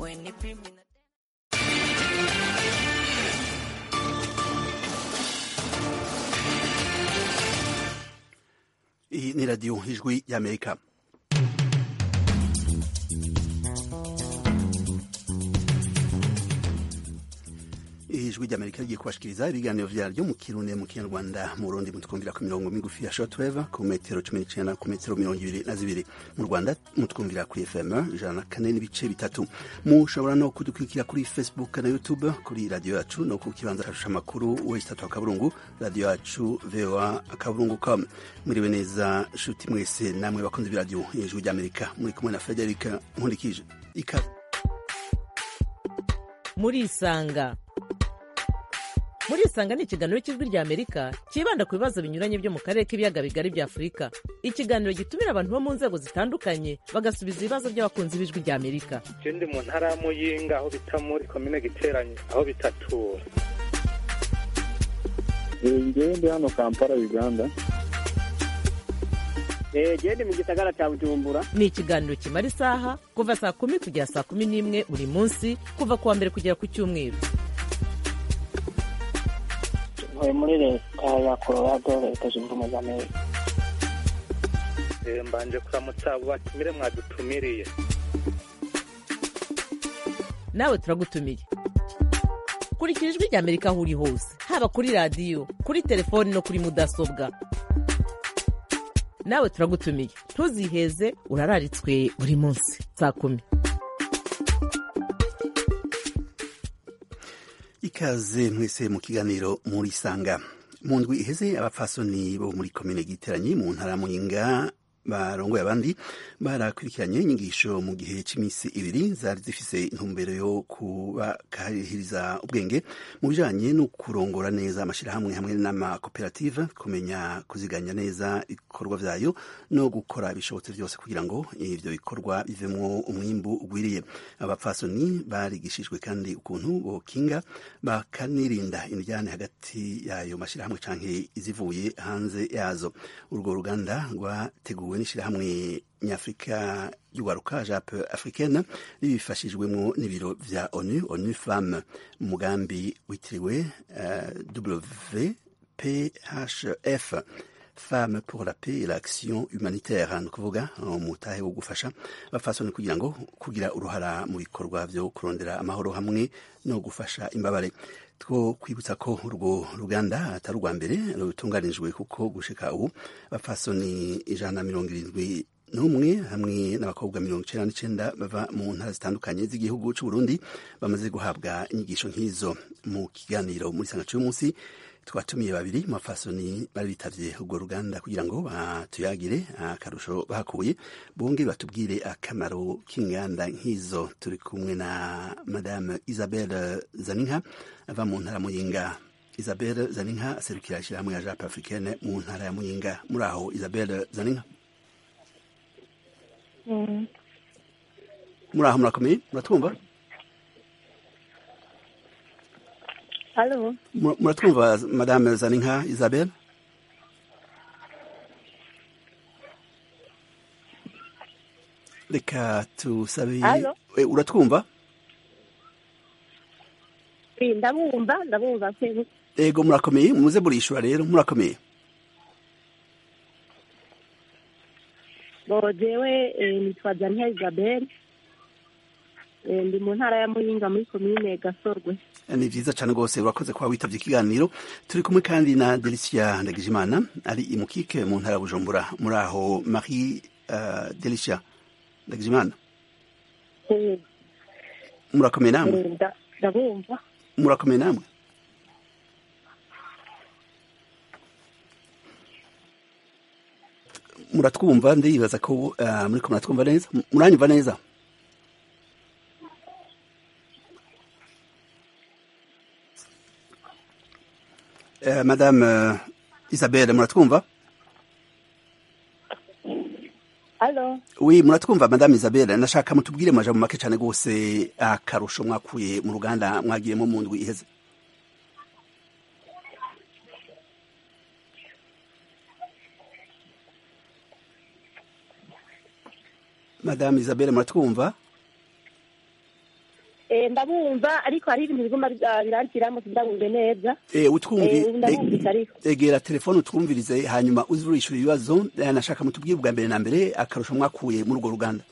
Iyi ni radiyo ijwi y'amerika ijwi ry'amerika rigiye kubashikiriza ibiganiro vyaryo mu kirundi mu kinyarwanda mu burundi mutwumvira ku mirongo migufi ya shortwave ku metero cumi n'icenda ku metero mirongo ibiri na zibiri mu rwanda mutwumvira kuri fm ijana na kane n'ibice bitatu mushobora no kudukurikira kuri facebook na youtube kuri radiyo yacu no ku kibanza cashusha amakuru wese tatu akaburungu radiyo yacu voa akaburungu com mwiriwe neza nshuti mwese namwe bakunze b'iradiyo ijwi ry'amerika muri kumwe na frederic nkundikije ikaze murisanga murisanga ni ikiganiro cy'ijwi rya amerika cyibanda ku bibazo binyuranye byo mu karere k'ibiyaga bigari bya afurika ikiganiro gitumira abantu bo mu nzego zitandukanye bagasubiza ibibazo by'abakunzi b'ijwi rya amerika je ndi mu ntara ya muyinga aho bita muri komine giteranye aho bitatura ngewe ndi hano kampala uganda gende mu gisagara cya bujumbura ni ikiganiro kimara isaha kuva saa kumi kugera saa kumi n'imwe buri munsi kuva ku wa mbere kugera ku cyumweru ntuye muri leta ya colorado leta zunze ubumwe za amerika Eh, mbanje kuramutsa abo batumire mwadutumiriye nawe turagutumiye kurikira ijwi rya amerika aho uri hose haba kuri radiyo kuri telefoni no kuri mudasobwa nawe turagutumiye ntuziheze urararitswe buri munsi saa kumi ikaze mwese mu kiganiro muri sanga mu ndwi iheze abapfasoni bo muri komine giteranyi mu ntara ya muyinga barongoye abandi barakurikiranye inyigisho mu gihe cy'iminsi ibiri zari zifise intumbero yo kubakahiriza ubwenge mu bijanye no kurongora neza amashirahamwe hamwe n'amakoperative kumenya kuziganya neza ibikorwa vyayo no gukora ibishobotse vyose kugira ngo ivyo bikorwa bivemwo umwimbu ugwiriye abapfasoni barigishijwe kandi ukuntu bokinga bakanirinda indyane hagati yayo mashirahamwe canke izivuye hanze yazo urwo ruganda rwateguwe n'ishirahamwe nyafurika y'uwaruka jape africaine ribifashijwemwo n'ibiro vya onu onu femme mu mugambi witiriwe uh, wphf femme pour la paix et l'action humanitaire ni ukuvuga umutahe wo gufasha abafasoni kugira ngo kugira uruhara mu bikorwa vyo kurondera amahoro hamwe no gufasha imbabare two kwibutsa ko urwo ruganda atari urwa mbere rutunganijwe kuko gushika ubu abafasoni ijana na mirongo irindwi n'umwe hamwe n'abakobwa mirongo icenda n'icenda bava mu ntara zitandukanye z'igihugu c'uburundi bamaze guhabwa inyigisho nk'izo mu kiganiro muri sanga c'uyu twatumiye babiri mu bafasoni bari bitavye urwo ruganda kugira ngo batuyagire akarusho bahakuye bonge batubwire akamaro k'inganda nk'izo turi kumwe na madame isabelle zaninka ava mu ntara muyinga isabelle zaninka aserukira ishyirahamwe ya jape africaine mu ntara ya muyinga muri aho isabelle zaninka muri aho murakomeye muratwumva Halo. muratwumva madame zaninka isabelle reka tusabe Halo? Eh, uratwumva Eh, ndabumva ndabumva se ego murakomeye muze burishura rero murakomeye bo jewe eh, nitwa Jania Isabel eh, ndi mu ntara ya Muyinga muri komine Gasorwe ni vyiza cane rwose urakoze kuba witavye ikiganiro turi kumwe kandi na delicia ndagijimana ari imukike mu ntara ya bujumbura muri aho marie uh, delicia ndagijimana Eh, murakomeye namwe eh, nda- ndabumva murakomeye namwe muratwumva ndibaza ko uh, muriko muratwumva neza muranyumva neza uh, madame uh, isabelle muratwumva Halo. oui muratwumva madame isabelle nashaka mutubwire mu majambo make cane rwose akarusho mwakuye mu ruganda mwagiyemo mu ndwi iheze madame isabelle muratwumva Eh, ndabumva ariko hari ibintu biguma bira- biranshyiramo sindabumve neza Eh, utwumvi Eh, ndabumvise ariko egera telefone utwumvirize hanyuma uze urishura ibibazo Eh, nashaka mutubwire bwa mbere na mbere akarusho mwakuye muri urwo ruganda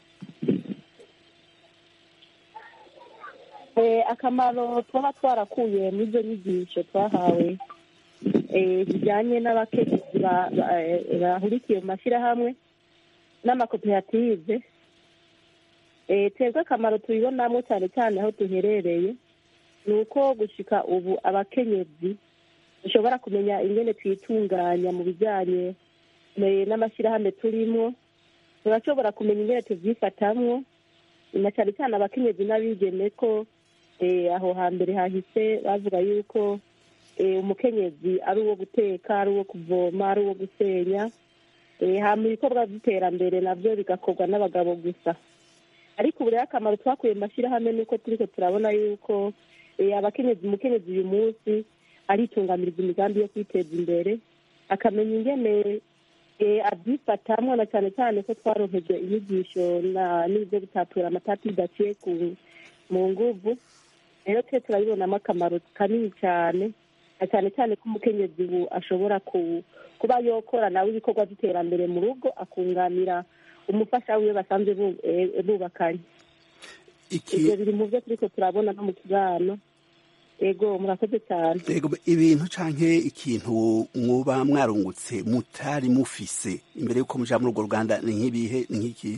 Eh, akamaro twaba twarakuye muri izo nyigisho twahawe eh, zijyanye n'abakenyezi ba- ba- eh, bahurikiye mu mashyirahamwe n'amakoperative Eh, twebwe akamaro tubibonamo cyane cyane aho duherereye ni uko gushika ubu abakenyezi dushobora kumenya ingene twitunganya mu bijyanye eh, n'amashyirahamwe turimo turashobora kumenya ingene tuvyifatamwo na cyane cyane abakenyezi n'abigeme ko eh, aho hambere hahise bavuga yuko eh, umukenyezi ari uwo guteka ari uwo kuvoma ari uwo gusenya eh, hama ibikorwa by'iterambere nabyo bigakorwa n'abagabo gusa ariko ubu rero akamaro twakuye mu mashyirahamwe ni uko turiko turabona yuko eh, abakenyezi umukenyezi uyu munsi aritunganiriza imigambi yo kwiteza imbere akamenya ingene eh, abyifatamwo na cyane cyane ko twaronkejwe inyigisho na- n'ibyo gutatura amatati bidaciye ku mu nguvu rero twe turabibonamo akamaro kanini cyane na cyane cyane ko umukenyezi ubu ashobora ku- kuba yokora nawe ibikorwa by'iterambere mu rugo akunganira umufasha wiwe basanzwe bu- eh, bubakanye iki ibyo biri mu byo turiko turabona no mu kibano ego murakoze cyane Ego, ibintu canke ikintu mwoba mwarungutse mutari mufise imbere yuko muja muri urwo ruganda ni nk'ibihe ni nk'iki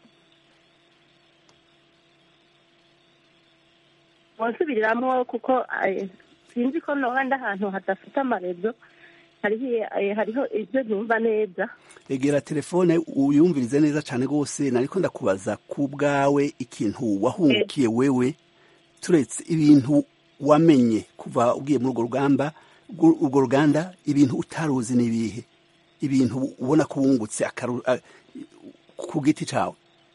wasubiriramo kuko eh, sinzi ko nohandi ahantu hadafite amarezo hariho eh, hariho ibyo numva neza egera telefone uyumvirize neza cane rwose nariko ndakubaza ku bwawe ikintu wahungukiye wewe turetse ibintu wamenye kuva ugiye muri urwo rugamba urwo urwo ruganda ibintu utaruzi n'ibihe ibintu ubona ko wungutse akaru- a- ku giti cawe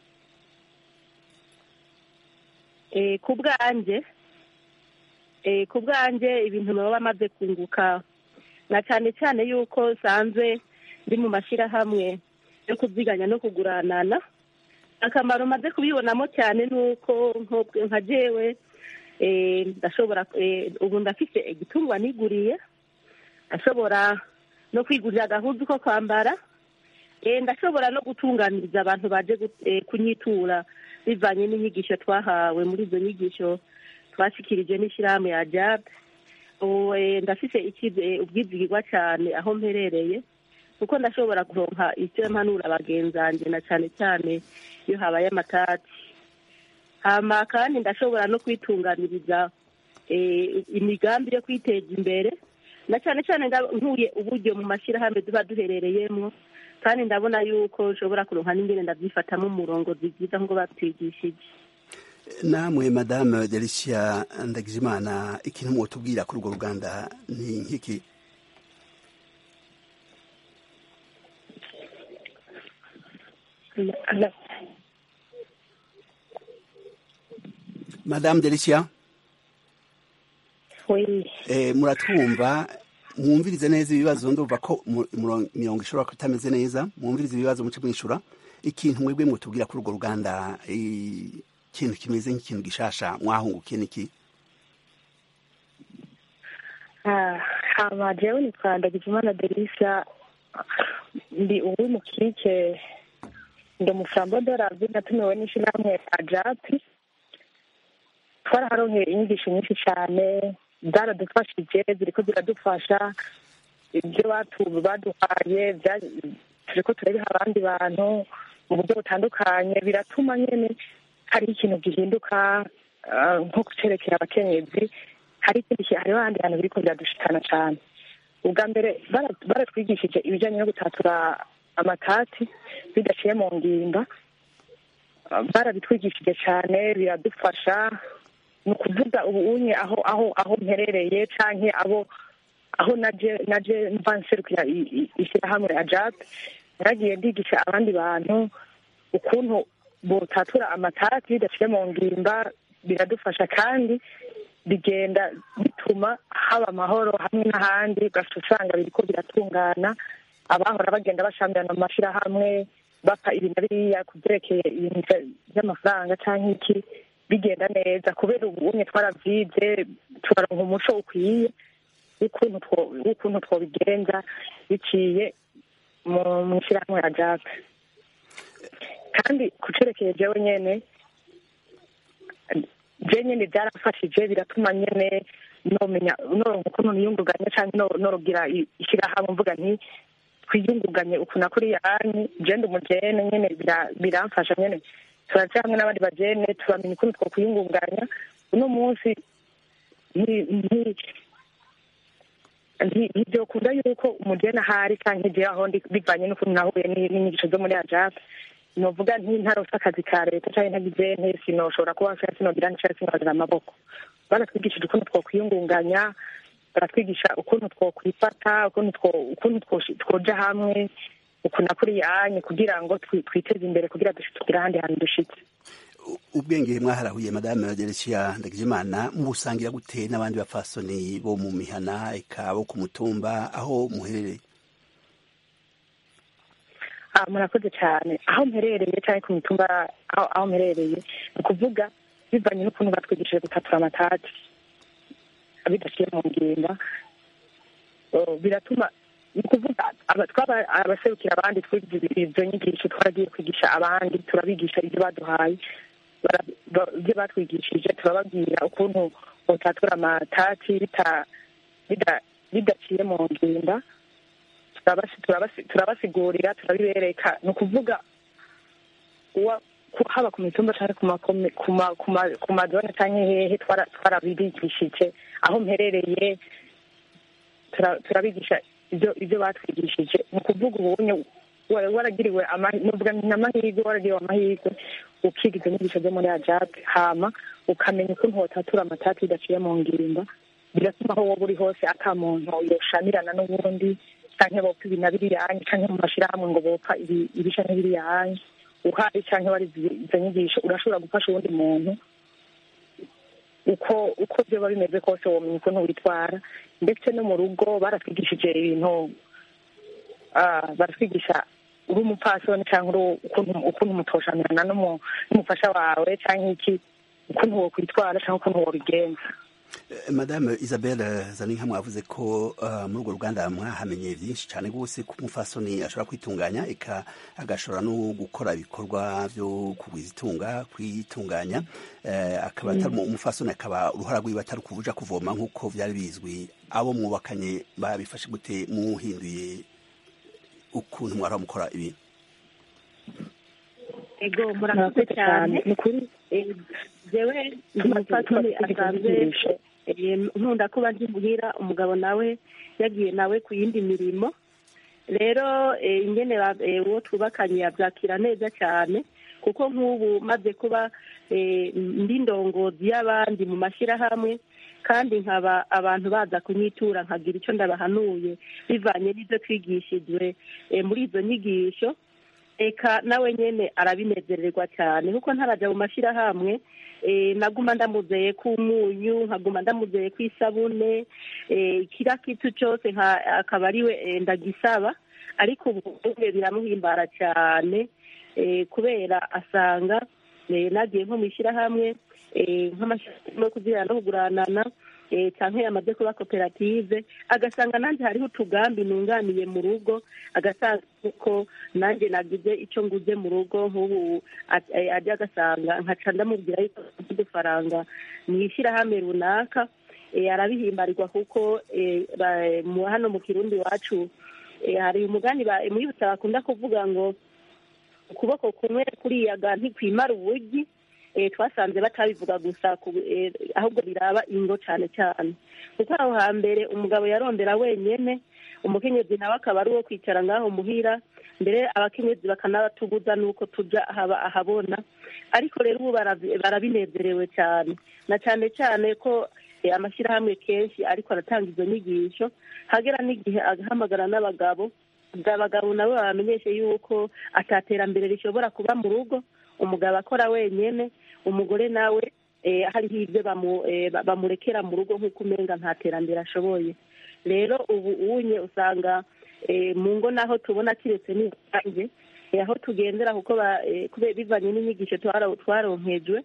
Eh, ku bwanjye eh, ku bwanjye ibintu baba bamaze kunguka na cyane cyane yuko nsanzwe ndi mu mashyirahamwe yo kuziganya no kuguranana akamaro maze kubibonamo cyane ni uko nk'ubwo nka jewe eh, ndashobora eh, ubu ndafite igitungwa niguriye ndashobora no kwigurira agahuzu ko kwambara Eh, ndashobora no gutunganiriza abantu baje gu- eh, kunyitura bivanye n'inyigisho twahawe muri izo nyigisho twashikirije n'ishyirahamwe ya jab ubu eh, ndafise ikize- eh, ubwizigirwa cyane aho mperereye kuko ndashobora kuronka icyo mpanura bagenzanjye na cyane cyane iyo habaye amatati hama kandi ndashobora no kwitunganiriza eh, imigambi yo kwiteza imbere na cyane cyane nga- nkuye uburyo mu mashyirahamwe tuba duherereyemo kandi ndabona yuko nshobora kuronka n'ingene ndabyifatamo umurongozi byiza nk'uko batwigishije namwe madame delicia ndagijimana ikintu mwotubwira kuri urwo ruganda ni nk'iki madame delicia Oui. eh, muratwumva mwumvirize neza ibibazo ndumva ko mu- muron- mirongo ishobora kutameze neza mwumvirize ibibazo muce mwishura ikintu mwebwe mwotubwira kuri urwo ruganda eh, ikintu kimeze nk'ikintu gishasha mwahungukiye niki Ah, hama jewe nitwa Ndagijimana Delisa ndi uwimukike ndi umusambo dorazi natumiwe n'ishirahamwe ajapi twaraharonkeye inyigisho nyinshi cyane zaradufashije ziriko ziradufasha ibyo batu- baduhaye bya- turiko turabiha abandi bantu mu buryo butandukanye biratuma nyene hariho ikintu gihinduka ah, nko kucerekera abakenyezi hari ikindi ki- hariho ahandi hantu biriko biradushikana cane ubwa mbere bara- baratwigishije ibijanye no gutatura amatati bidaciye mu ngimba Ah, barabitwigishije cyane biradufasha ni ukuvuga ubu unye aho aho aho mperereye canke abo aho naje naje mva nserukira i- i- ishyirahamwe ajap naragiye ndigisha abandi bantu ukuntu botatura amatati bidaciye mu ngimba biradufasha kandi bigenda bituma haba amahoro hamwe n'ahandi ugaca usanga biriko biratungana abahora bagenda bashamirana mu mashyirahamwe bapfa ibi na biriya ku byerekeye ibintu vya- vy'amafaranga canke iki bigenda neza kubera ubunye twaravyize turaronka umuco ukwiye w'ukuntu two- w'ukuntu twobigenza biciye mu mu ishyirahamwe ya jack kandi ku cerekeye jewe nyene je nyene byarafashije biratuma nyene nomenya noronka ukuntu niyunguganya canke no- norogira i- ishirahamwe mvuga nti twiyunguganye ukuna kuri yanyu je ndi umujene nyene bira- biramfasha nyene turaja hamwe n'abandi bajene turamenya ukuntu two kwiyungunganya uno munsi nti- nti- nti- ntivyokunda yuko umujene ahari canke jewe aho ndi bivanye n'ukuntu nahuye ni- n'inyigisho zo muri ajape novuga nti ntarose akazi ka leta canke ntagize nte sinoshobora kuba nshaka sinogira nshaka sinogira amaboko baratwigishije ukuntu twokwiyungunganya baratwigisha ukuntu twokwifata ukuntu two- ukuntu twoshi- twoja hamwe ukuna kuri yanyu kugira ngo twi- twiteze imbere kugira dushi- tugire ahandi hantu dushitse U- ubwenge mwaharahuye madame Dereciya Ndagijimana mubusangira gute n'abandi bapfasoni bo mu mihana eka bo ku mutumba aho muherereye Ah, murakoze cyane aho mperereye cyangwa ku mitumba aho aho mperereye ni ukuvuga bivanye n'ukuntu batwigishije gutatura amatati bidashyire mu ngimba Oh, biratuma ni ukuvuga aba- twaba abaserukira abandi twigize izo nyigisho twaragiye kwigisha abandi turabigisha ibyo baduhaye bara- ba- ibyo batwigishije turababwira ukuntu batatura amatati bita- bida- bidaciye mu ngimba turabasi- turabasi- turabasigurira turabibereka ni ukuvuga uwa ku- haba ku mitumba cyangwa ku makome- ku ma- ku ma- ku mazone cyangwa hehe twara- twarabibigishije aho mperereye tura- turabigisha ibyo ibyo batwigishije ni ukuvuga ubunye wa- waragiriwe ama- nuvuga nti n'amahirwe waragiriwe amahirwe ukiga izo nyigisho zo muri ajape hama ukamenya ukuntu wotatura amatati bidaciye mu ngimba bigatuma aho woba uri hose ata muntu yoshamirana n'ubundi canke bopfa ibi na biriyanyu canke mu mashirahamwe ngo bopfa ibi ibi canke biriyanyu uhari canke wari izo nyigisho urashobora gufasha uwundi muntu uko uko vyoba bimeze kose womenya ukuntu witwara ndetse no mu rugo baratwigishije ibintu ah, baratwigisha uri umupfasoni cyangwa uri ukuntu ukuntu mutoshamirana n'umu- n'umufasha wawe cyangwa iki ukuntu wokwitwara cyangwa ukuntu wobigenza Eh, madame Isabelle Zaninka mwavuze ko uh, muri urwo ruganda mwahamenye byinshi cyane rwose ko umufasoni ashobora kwitunganya eka agashobora no gukora ibikorwa byo kugwiza itunga kwitunganya eh, akaba atari umu- umufasoni akaba uruhara rwiwe atari kuvuja kuvoma nk'uko byari bizwi abo mwubakanye babifashe gute muhinduye ukuntu mwara mukora ibintu ego murakoze cyane ni ukuri Eh, jewe ndi umupfasoni asanzwe eh, nkunda kuba ndi muhira umugabo nawe yagiye nawe ku yindi mirimo rero eh, ingene ba- eh, uwo twubakanye yabyakira neza cyane kuko nk'ubu maze kuba eh, ndi ndongozi y'abandi mu mashyirahamwe kandi nkaba abantu baza kunyitura nkagira icyo ndabahanuye bivanye n'ibyo twigishijwe eh, muri izo nyigisho eka nawe nyene arabinezererwa cyane kuko ntaraja mu mashyirahamwe eh, naguma ndamuzeye k'umunyu nkaguma ndamuzeye kw'isabune eh, kira kitu cyose nka- akaba ariwe eh, ndagisaba ariko ubu ubuye biramuhimbara cyane eh, kubera asanga eh, nagiye nko mu ishyirahamwe eh, nk'amashyirahamwe yo kuzirana no kuguranana eh, canke yamaze kuba koperative agasanga nanjye hariho utugambi nunganiye mu rugo agasanga ko nanjye nagize icyo nguze mu rugo nk'ubu a- eh, ajya agasanga nkaca ndamubwira yuko mfite udufaranga mu ishyirahamwe runaka eh, arabihimbarirwa kuko eh, ba- mu- hano mu kirundi iwacu eh, hari umugani ba- mwibutsa bakunda kuvuga ngo ukuboko kumwe kuriyaga ntikwimara ubugi eh, twasanze batabivuga gusa ku- eh, ahubwo biraba ingo cyane cyane kuko aho hambere umugabo yarondera wenyene umukenyezi nawe akaba ari uwo kwicara ngaho muhira mbere abakenyezi bakanabatubuza n'uko tuja ahaba ahabona ariko rero ubu barabi- barabinezerewe cyane na cyane cyane ko eh, amashyirahamwe kenshi ariko aratanga izo nyigisho hagera n'igihe agahamagara n'abagabo abagabo nabo babamenyeshe yuko ataterambere rishobora kuba mu rugo umugabo akora wenyene umugore nawe eh, hariho ibyo bamu- eh, ba- bamurekera mu rugo nk'uko umenga nta terambere ashoboye rero ubu unye usanga eh, mu ngo naho tubona kiretse n'ibanze aho tugendera kuko ba- eh, kubera bivanye n'inyigisho twara- twaronkejwe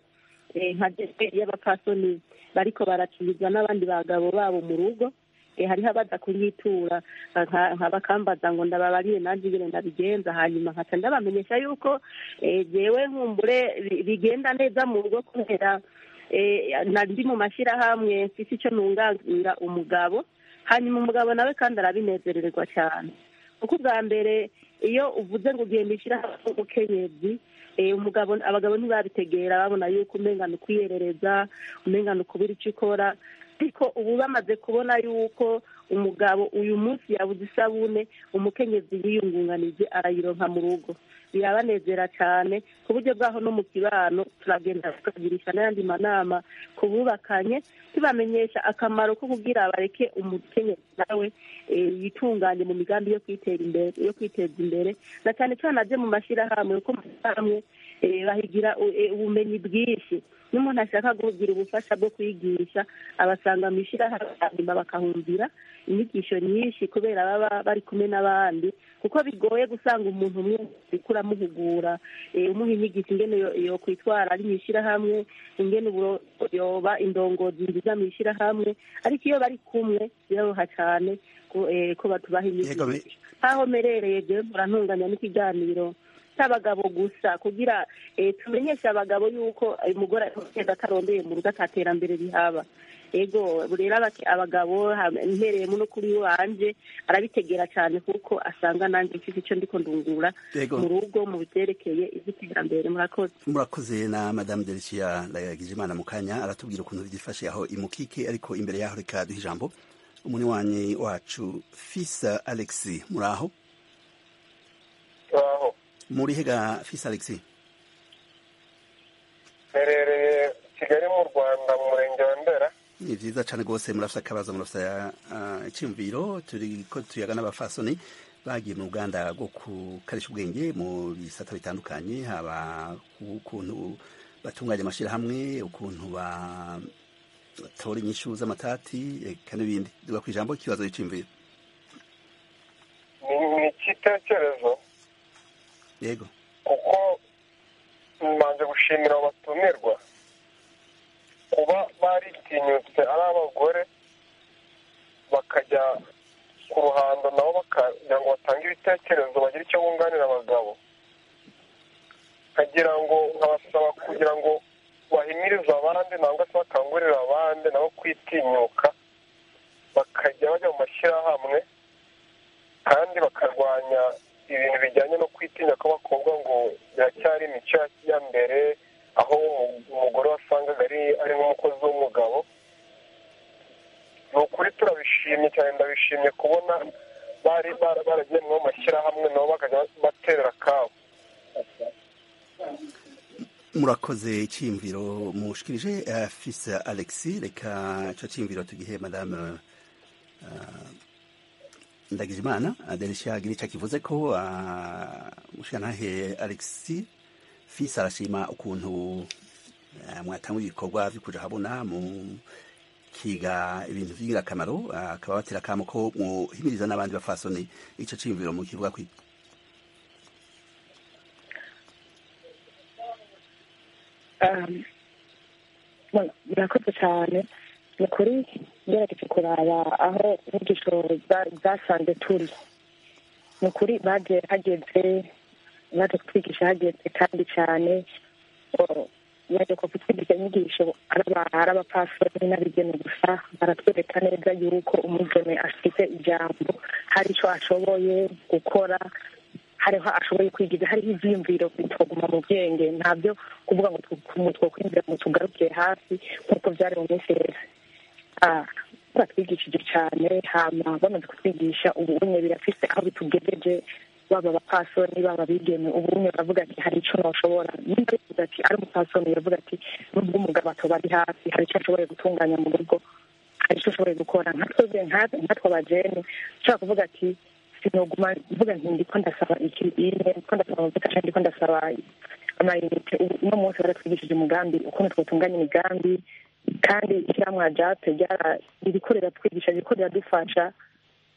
eh, nka jewe y'abapfasoni bariko barakizwa n'abandi bagabo babo mu rugo eh, hariho abaza kunyitura nka- nka bakambaza ngo ndababariye nanjye ingene ndabigenza hanyuma nkaca ndabamenyesha yuko eh, jewe nkumbure bi- bigenda neza mu rugo kubera eh, na- ndi mu mashyirahamwe mfise icyo nunganira umugabo hanyuma umugabo nawe kandi arabinezererwa cyane kuko ubwa mbere iyo uvuze ngo ugenda ishyirahamwe umukenyezi eh, umugabo abagabo ntibabitegera babona yuko umengana ukwiyerereza umengana ukubura icyo ukora ariko ubu bamaze kubona yuko umugabo uyu munsi yabuze isabune umukenyezi yiyungunganije arayironka mu rugo birabanezera cyane ku buryo bwaho no mu kibano turagenda tukagirisha n'ayandi manama ku bubakanye tubamenyesha akamaro ko kugira bareke umukenyezi nawe eh, yitunganye mu migambi yo kwitera imbere yo kwiteza imbere na cyane cyane aje mu mashyirahamwe kuko mu mashyirahamwe eh, bahigira u- eh, ubumenyi bwinshi n'umuntu ashaka kugira ubufasha bwo kwigisha abasanga mu ishyirahamwe hanyuma bakahumvira inyigisho nyinshi kubera baba bari kumwe n'abandi kuko bigoye gusanga umuntu umwe uriko uramuhugura eh, umuha inyigisho ingene yo- yokwitwara ari mu ishyirahamwe ingene uburo yoba indongozi nziza mu ishyirahamwe ariko iyo bari kumwe biroroha cyane ko eh, ko batubaha Yego, inyigisho me- nkaho merereye jewe murantunganya n'ikiganiro cy'abagabo gusa kugira eh, tumenyeshe abagabo yuko eh, umugore agenda atarondeye mu rugo ataterambere rihaba ego rero abake- abagabo ha- mpereyemo no kuri wanje arabitegera cyane kuko asanga nanjye mfite icyo ndiko ndungura Yego. mu rugo mu biterekeye iby'iterambere murakoze murakoze na madame delcia ndagijimana mu kanya aratubwira ukuntu byifashe aho imukike ariko imbere yaho reka duha ijambo umunywanyi wacu fisa alexi muri aho aho muri hega fisa alexi mperereye kigali mu rwanda mu murenge wa ndera ni vyiza cane rwose murafise akabazo murafise uh, icyumviro turiko tuyaga n'abafasoni bagiye mu ruganda rwo gukarisha ubwenge mu bisata bitandukanye haba ukuntu batunganya amashirahamwe ukuntu batora inyishu z'amatati eka n'ibindi duga kw'ijambo ikibazo y'iciyumviro ni ni icyitekerezo yego kuko mbanje gushimira abo batumirwa kuba baritinyutse ari abagore bakajya ku ruhando nabo bakagira ngo batange ibitekerezo bagire icyo bunganira abagabo nkagira ngo nkabasaba kugira ngo bahimirize abandi nangwa se bakangurire abandi nabo kwitinyuka bakajya bajya mu mashyirahamwe kandi bakarwanya ibintu bijyanye no kwitinya kw'abakobwa ngo biracyari imico ya mbere aho umugore wasangaga ari ari nk'umukozi w'umugabo ni ukuri turabishimye cyane ndabishimye kubona bari bara- baragiye mu mashyirahamwe nabo bakajya baterera akabo murakoze icyiyumviro mushikirije uh, fisa alexi reka ico ciyumviro tugihe madame uh, ndagijimana adelisha agira ico kivuze ko uh, mushikantahe alexi fisa arashima ukuntu uh, mwatanga ibikorwa vyo kuja habona mu kiga ibintu vy'ingirakamaro uh, akaba batera akamo ko muhimiriza n'abandi bafasoni ico ciyumviro mu kivuga kwi Um, bueno, murakoze cyane ni ukuri ngerageje kuraba aho inyigisho za- zasanze turi ni ukuri baje hageze baje kutwigisha hageze kandi cyane o, baje kutwigisha inyigisho ari aba- ari abapfasoni n'abigeme gusa baratwereka neza yuko umugeme afite ijambo hari icyo ashoboye gukora hariho ashoboye kwigiza hariho ivyiyumviro bitoguma mu bwenge ntabyo kuvuga ngo tu- twokwinjira ngo tugarukiye hasi nk'uko byari mu minsi heza Ah, baratwigishije cyane hama bamaze kutwigisha ubunye birafise aho bitugejeje baba abapasoni baba abigeme ubunye baravuga ati hari ico noshobora nimba bivuga ati ari umupasoni yavuga ati nubwo umugabo atoba ari hafi hari ico ashoboye gutunganya mu rugo hari icyo ushoboye gukora nka twebwe nka- nkatwe abajene ushobora kuvuga ati sinoguma mvuga nti ndiko ndasaba iki ine ndiko ndasaba amavuta canke ndiko ndasaba amayinite ubu uno munsi baratwigishije umugambi ukuntu twotunganya imigambi kandi ishyirahamwe ajape ryara ririko riratwigisha ririko riradufasha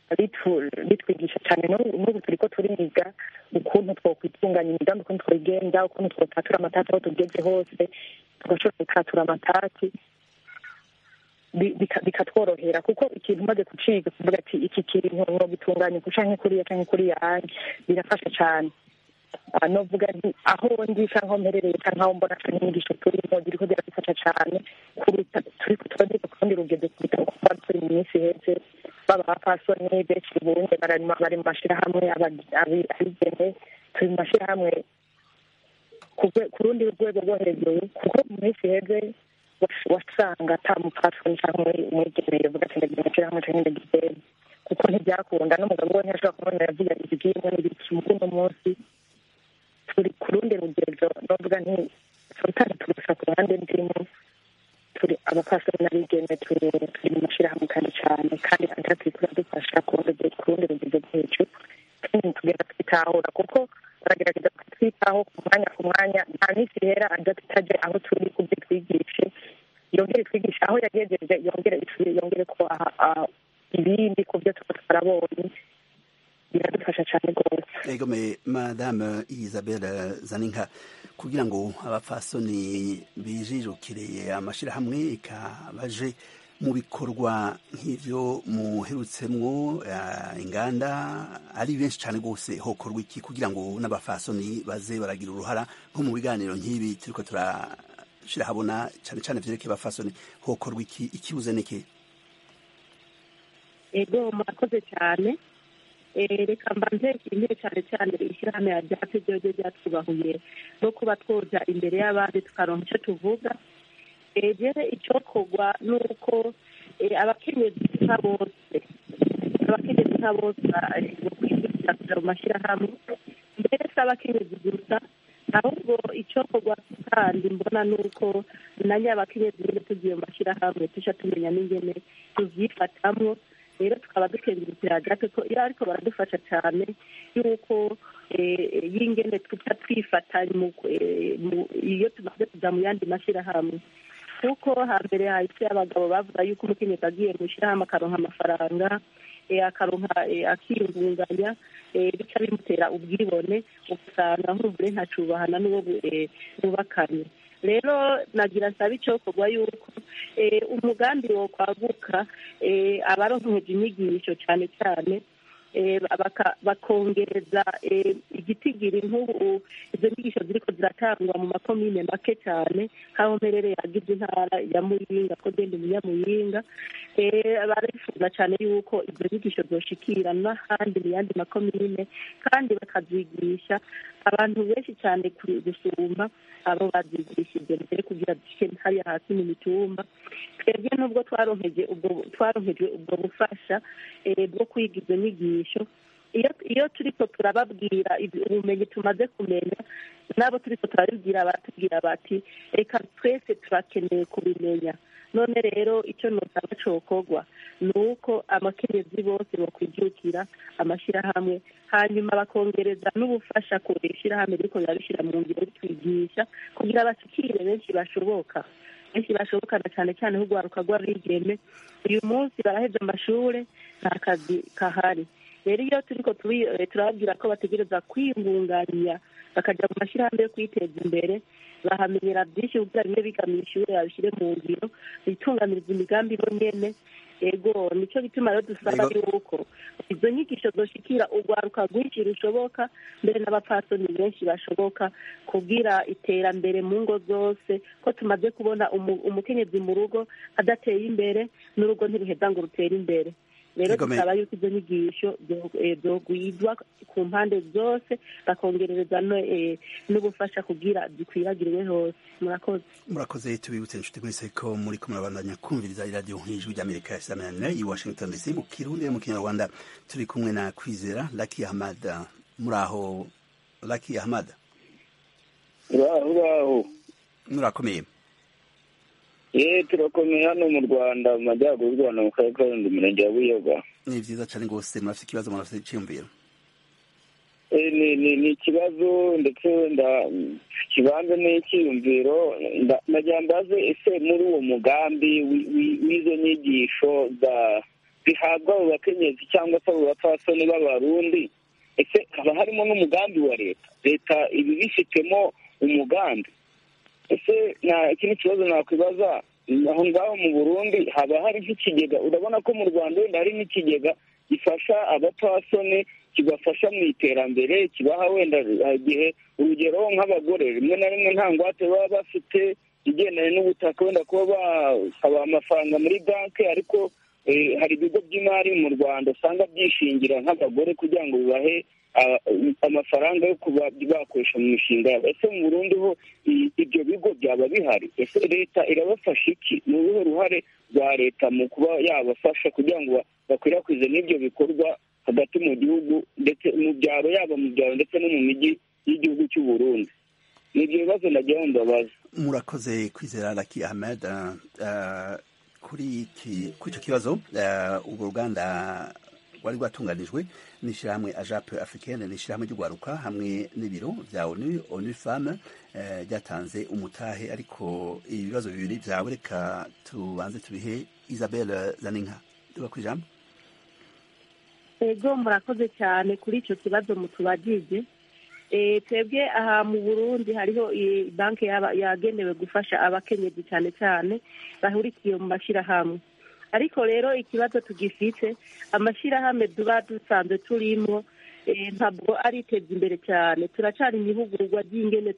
ritu- ritwigisha cyane n'ubu n'ubu turiko turiga ukuntu twokwitunganya imigambi ukuntu twigenza ukuntu twotatura amatati aho tugeze hose tugashobora gutatura amatati bi- bika- bikatworohera kuko ikintu umaze kuciga kuvuga ati iki kintu nogitunganya uku canke kuriya canke kuriya anye birafasha cane Ah, novuga nti aho ndi canke aho mperereye canke aho mbona canke inyigisho turimo ziriko ziradufasha cane kuruta turiko turageza ku rundi rugendo kuruta uko twari turi mu minsi iheze baba abapfasoni benshi bunye bari mu- bari mu mashirahamwe aba- abi- abigeme turi mu mashirahamwe ku rwe- ku rundi rwego rwo hejuru kuko mu minsi iheze was- wasanga ata mupfasoni canke umwigeme yovuga ati ndagira amashirahamwe canke ndagira kuko ntibyakunda n'umugabo we ntiyashobora kubona yavuga iki bw'imwe n'ibiki mu kuno munsi turi ku rundi rugero novuga nti sometimes turusa ku ruhande ndimo turi abapastori n'abigeme turi turi mu mashyirahamwe kandi cyane kandi kandi turi turadufasha ku rundi rugero- ku rundi rugero rwo hejuru kandi tugenda twitahura kuko baragerageza kutwitaho ku mwanya ku mwanya nta minsi ihera adatajya aho turi kubyo twigishe yongere twigishe aho yagejeje yongere itwi- yongere ko aha- aha ibindi ku byo tuba twarabonye biradufasha cyane rwose egome madame isabelle zaninka kugira ngo abapfasoni bijijukire amashirahamwe eka baje mu bikorwa nk'ivyo muherutsemwo eh, inganda ari benshi cane rwose hokorwa iki kugira ngo n'abafasoni baze baragira uruhara nko mu biganiro nk'ibi turiko turashira habona cane cane vyerekeye abafasoni hokorwa iki ikibuze niki ego murakoze cyane Eh, reka mbanze nshimire cyane cyane ishyirahamwe ya ryacu ryo ryatwubahuye no kuba twoja imbere y'abandi tukaronka icyo tuvuga egere icyokorwa ni uko eh, abakenyezi nka bose abakenyezi nka bose bakwihutira kuja mu mashyirahamwe mbere si abakenyezi gusa ahubwo icyokorwa kandi mbona ni uko na nyabakenyezi nyine tugiye mu mashyirahamwe tuja tumenya n'ingene tuvyifatamwo rero tukaba dukengurukira gato ko iyo ariko baradufasha cyane yuko eh, y'ingene tuca twifatanya mu- eh, mu- iyo tumaze kuja mu yandi mashyirahamwe kuko hambere hahise abagabo bavuga yuko umukenyezi agiye mu ishyirahamwe akaronka amafaranga eh, akaronka eh, akiyungunganya eh, bica bimutera ubwibone ugasanga nk'umugore ntacubahana n'uwo bu- eh, bubakanye rero nagira nsaba icyokorwa yuko eh, umugambi wo kwaguka eh, abaronkeje inyigisho cyane cyane eh, baka- bakongereza eh, igitigiri nk'ubu izo nyigisho ziriko ziratangwa mu makomine make cyane nk'aho mperereye agize intara ya muyinga ko genda umunyamuyinga eh, barifuza cyane yuko izo nyigisho zoshikira n'ahandi mu yandi makomine kandi bakazigisha abantu benshi cyane kuri- gusumba abo bazigishije mbere kugira dushike hariya hasi mu mitumba twebwe nubwo twaronkeje ubwo twaronkejwe ubwo bufasha eh, bwo kwiga izo nyigisho iyo iyo turiko turababwira ibi- ubumenyi tumaze kumenya nabo turiko turabibwira baratubwira bati reka twese turakeneye kubimenya none rero icyo nosaba cokorwa ni uko amakenyezi bose bakwijukira amashyirahamwe hanyuma bakongereza n'ubufasha ku ishyirahamwe riko rirabishyira mu ngiro ritwigisha kugira bashikire benshi bashoboka benshi bashobokana cyane cyane nk'urwaruka rw'abigeme uyu munsi baraheze amashure nta kazi kahari rero iyo turiko tubi- eh, turababwira ko bategereza kwiyungunganya bakaja mu mashyirahamwe yo kwiteza imbere bahamenyera byinshi kugira bimwe biga mu ishure babishyire mu ngiro bitunganiriza imigambi bo nyene ego nico gituma rero dusaba Ego. yuko izo nyigisho zoshikira urwaruka rwinshi rushoboka mbere n'abapfasoni benshi bashoboka kugira iterambere mu ngo zose ko tumaze kubona umu- umukenyezi mu rugo adateye imbere n'urugo ntiruheza ngo rutere imbere rero Igomeye. dusaba yuko izo nyigisho zo- eh, zogwizwa ku mpande zose bakongerereza no, eh, n'ubufasha kugira zikwiragiriwe hose murakoze murakoze tubibutse inshuti mwese ko muri ko murabandanya kumviriza iradiyo nk'ijwi ry'amerika isamanane i washington dc mu kirundi no mu kinyarwanda turi kumwe na kwizera laki ahmad muri aho laki ahmad uraho uraho murakomeye ye turakomeye hano mu rwanda mu majyaruguru y'u rwanda mu karere ka rulindo umurenge wa buyoga ni vyiza cane rwose murafite ikibazo murafite iciyumviro Eh, ni ni ni ikibazo ndetse wenda mm, kibanza n'icyiyumviro nda- ndagira mbaze ese muri uwo mugambi wi- wi- w'izo nyigisho za zihabwa abo bakenyezi cyangwa se abo bapfasoni b'abarundi ese haba harimo n'umugambi wa leta leta ibi bifitemo umugambi ese nta ikindi kibazo nakwibaza aho ngaho mu burundi haba hari nk'ikigega urabona ko mu rwanda wenda hari n'ikigega gifasha abapfasoni kibafasha mu iterambere kibaha wenda igihe urugero nk'abagore rimwe na rimwe nta ngwate baba bafite igendanye n'ubutaka wenda kuba basaba amafaranga muri banki ariko hari ibigo by'imari mu rwanda usanga byishingira nk'abagore kugira ngo bibahe amafaranga yo kuba bakoresha mu mishinga yabo ese mu burundi ho ibyo bigo byaba bihari ese leta irabafasha iki ni uruhe ruhare rwa leta mu kuba yabafasha kugira ngo bakwirakwize n'ibyo bikorwa hagati mu gihugu ndetse mu byaro yaba mu byaro ndetse no mu mijyi y'igihugu cy'u Burundi ni ibyo bibazo nagira ngo mbabaze murakoze kwizera laki ahmed kuri icyo kibazo urwo ruganda rwari rwatunganijwe n'ishyirahamwe ajape africaine ni ishyirahamwe ry'urwaruka hamwe n'ibiro bya onu onu femme ryatanze umutahe ariko ibibazo bibiri byawe reka tubanze tubihe isabelle zaninka tuba ku ijambo ego murakoze cyane kuri icyo kibazo mutubagije twebwe aha mu burundi hariho banki yagenewe gufasha abakenyezi cyane cyane bahurikiye mu mashyirahamwe ariko rero ikibazo tugifite amashyirahamwe tuba dusanzwe turimo ntabwo ariteza imbere cyane turacyari mu ihugurwa ry'ingene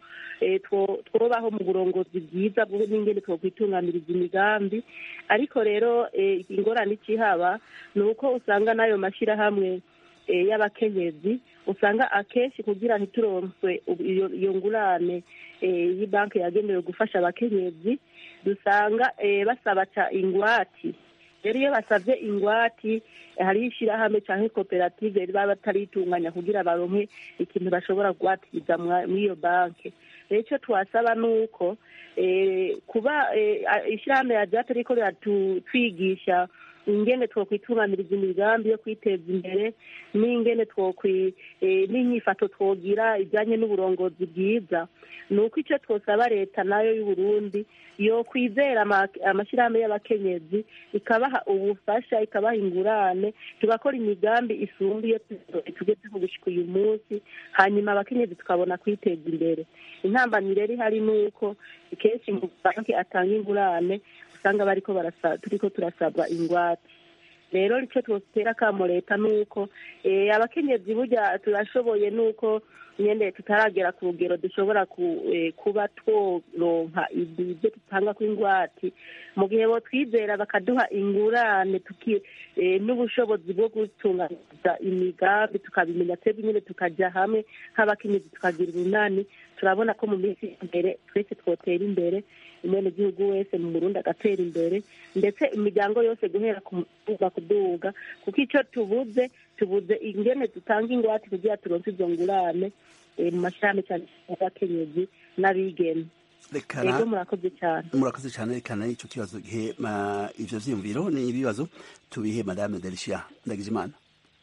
twobaho mu burongozi bwiza n'ingene twakwitunganiriza imigambi ariko rero ingorane ikihaba ni uko usanga n'ayo mashyirahamwe y'abakenyezi usanga akenshi kugira ntituronse iyo ngurane y'banki yagenewe gufasha abakenyezi dusanga basaba ingwati rero iyo basabye ingwati hariho ishyirahamwe cyangwa koperative baba bataritunganya kugira baronke ikintu bashobora kuwatiriza muri iyo banki rero icyo twasaba ni uko kuba ishyirahamwe ryacu riko riratwigisha ingene twokwitunganiriza imigambi yo kwiteza imbere n'ingene twokwi n'inyifato twogira ijyanye n'uburongozi bwiza ni uko icyo twosaba leta nayo y'uburundi yo kwizera amashyirahamwe y'abakenyezi ikabaha ubufasha ikabaha ingurane tugakora imigambi isumbuye tugezeho gushyika uyu munsi hanyuma abakenyezi tukabona kwiteza imbere intambamyi rero ihari ni uko kenshi mu banki atanga ingurane usanga bariko turiko turasabwa ingwate rero icyo twotera akamo leta ni uko abakenyezi burya turashoboye ni uko nyine tutaragera ku rugero dushobora kuba tworonka ibyo dutanga kw'ingwate mu gihe bo twizera bakaduha ingurane n'ubushobozi bwo gutunganiza imigambi tukabimenya twebwe nyine tukajya hamwe nk'abakenyezi tukagira urunani turabona ko mu minsi imbere twese twotera imbere umwenegihugu wese mu burundi agatera imbere ndetse imiryango yose guhera ku muduga kuduga kuko icyo tubuze tubuze ingene dutanga ingwate kugira turonse izo ngurane mu mashyirahamwe cyane y'abakenyezi n'abigeme ego murakoze cyane murakoze cyane rekana icyo kibazo gihe ivyo vyiyumviro ni ibibazo tubihe madame Delicia Ndagijimana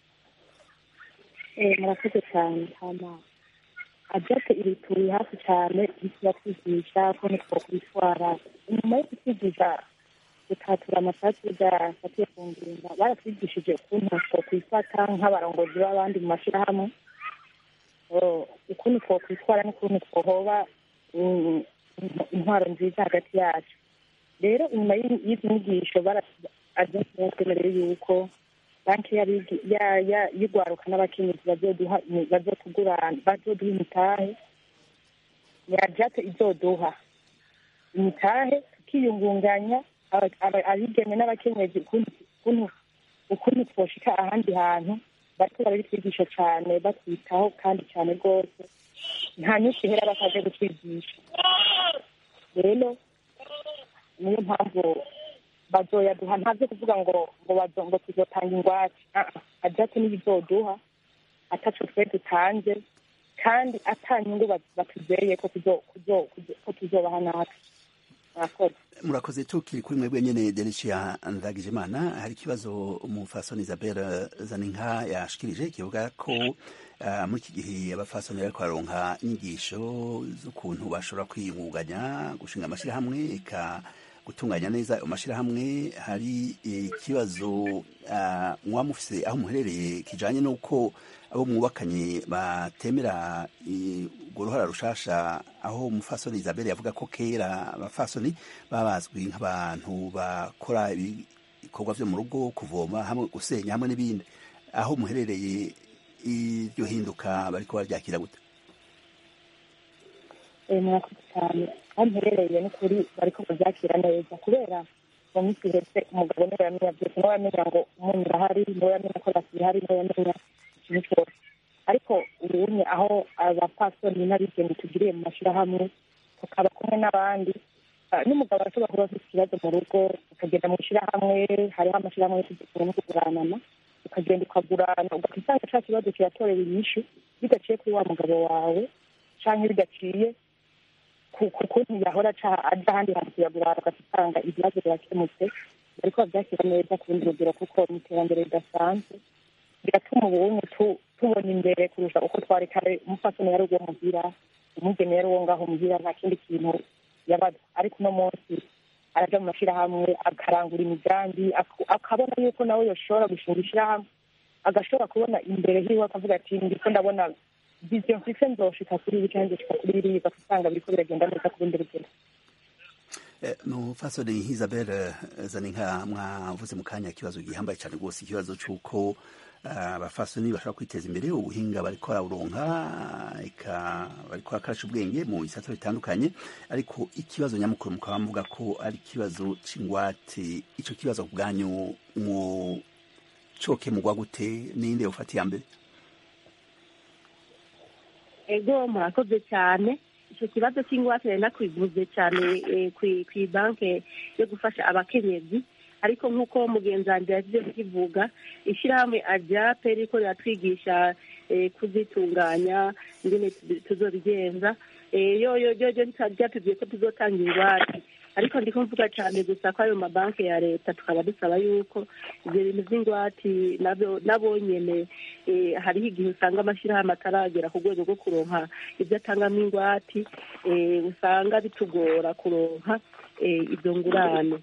murakoze cyane hama abyate ibi turi hafi cyane turatwigisha ko ntitwokwitwara inyuma yo kutwigisha gutatura amasasu afatiye ku ngingo baratwigishije ukuntu twokwifata nk'abarongozi b'abandi mu mashyirahamwe ukuntu twokwitwara n'ukuntu twohoba intwaro nziza hagati yacu rero inyuma y'izi nyigisho batwemereye yuko banki y'urwaruka n'abakenyezi bazoduha imitahe yajate izoduha imitahe tukiyungunganya abigeme n'abakenyezi ukuntu twoshika ahandi hantu bariko barabitwigisha cane batwitaho kandi cane rwose nta nyinshi ihera bataje gutwigisha rero niyo mpamvu bazoyaduha ntavyo kuvuga ngo ngo ngo tuzotanga ingwate ajate n'ibizoduha ataco twe dutanze kandi ata nyungu batuzeye ko tuzobaha natwe murakoze murakoze tukiri kuri mwebwe nyene Delicia Ndagijimana hari ikibazo umufasoni Isabelle Zaninka yashikirije kivuga ko uh, muri iki gihe abafasoni bariko baronka inyigisho z'ukuntu bashobora kwiyungunganya gushinga amashyirahamwe eka gutunganya neza ayo mashyirahamwe hari ikibazo muba mufise aho muherereye kijanye n'uko abo mwubakanye batemera urwo ruhara rushasha aho umufasoni isabelle yavuga ko kera abafasoni babazwi nk'abantu bakora ibikorwa vyo mu rugo kuvoma hamwe gusenya hamwe n'ibindi aho muherereye iryo hinduka bariko baryakira gute murakoze cyane aho mperereye ni kuri bariko babyakira neza kubera mu minsi ihetse umugabo niwe yamenya byose niwe yamenya ngo umunyu urahari niwe yamenya ko rasi ihari niwe yamenya ikintu cyose ariko ubunye aho abapasoni n'abigeni tugiriye mu mashyirahamwe tukaba kumwe n'abandi n'umugabo arashobora kuba afite ikibazo mu rugo ukagenda mu ishyirahamwe hariho amashyirahamwe yo no kuguranana ukagenda ukagurana ugahita usanga cya kibazo kiratorewe inyishu bidaciye kuri wa mugabo wawe cyangwa bidaciye ku kuntu yahora aja ahandi hantu kuyagurana ugasanga ibibazo birakemutse bariko bavyakira neza ku rundi rugero kuko ni iterambere ridasanzwe biratuma ubunye tubona imbere kurusha uko twari kare umupfasoni yari uwo muhira umugeni yari uwo ngaho muhira nta kindi kintu yabaza ariko uno munsi araja mu mashirahamwe akarangura imigambi akabona yuko nawe yoshobora gushinga ishirahamwe agashobora kubona imbere hiwe akavuga ati ndiko ndabona viziyo mfise nzoshika kuri ibi canke nzoshika kuri biriya ugasanga biriko biragenda neza ku rundi rugero mufasoni isabelle zaninka mwavuze mu kanya ikibazo gihambaye cyane rwose ikibazo c'uko abafasoni bashobora kwiteza imbere ubuhinga bariko barawuronka eka bariko barakarasha ubwenge mu bisata bitandukanye ariko ikibazo nyamukuru mukaba muvuga ko ari ikibazo c'ingwate ico kibazo ku bwanyu mu cokemurwa gute ninde ufata iya mbere ego murakoze cyane icyo kibazo cy'ingwate nari nakwivuze cyane ku banki yo gufasha abakenyezi ariko nk'uko mugenzi wanjye yagiye kukivuga ishyirahamwe ajape riko riratwigisha kuzitunganya ingene tuzobigenza yo yo yo ryatubwiye ko tuzotanga ingwate ariko ndiko mvuga cyane gusa ko ayo mabanki ya leta tukaba dusaba yuko ibyo bintu by'ingwati nabo nyene hariho igihe usanga amashyirahamwe ataragera ku rwego rwo kuronka ibyo atangamo ingwati usanga bitugora kuronka izo ngurane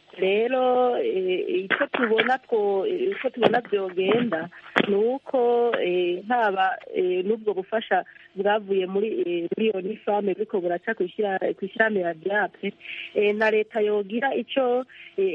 rero icyo tubona two icyo tubona byogenda ni uko haba n'ubwo bufasha bwavuye muri muri iyo nifame buriko buraca ku ishyirahamwe ya byape na leta yogira icyo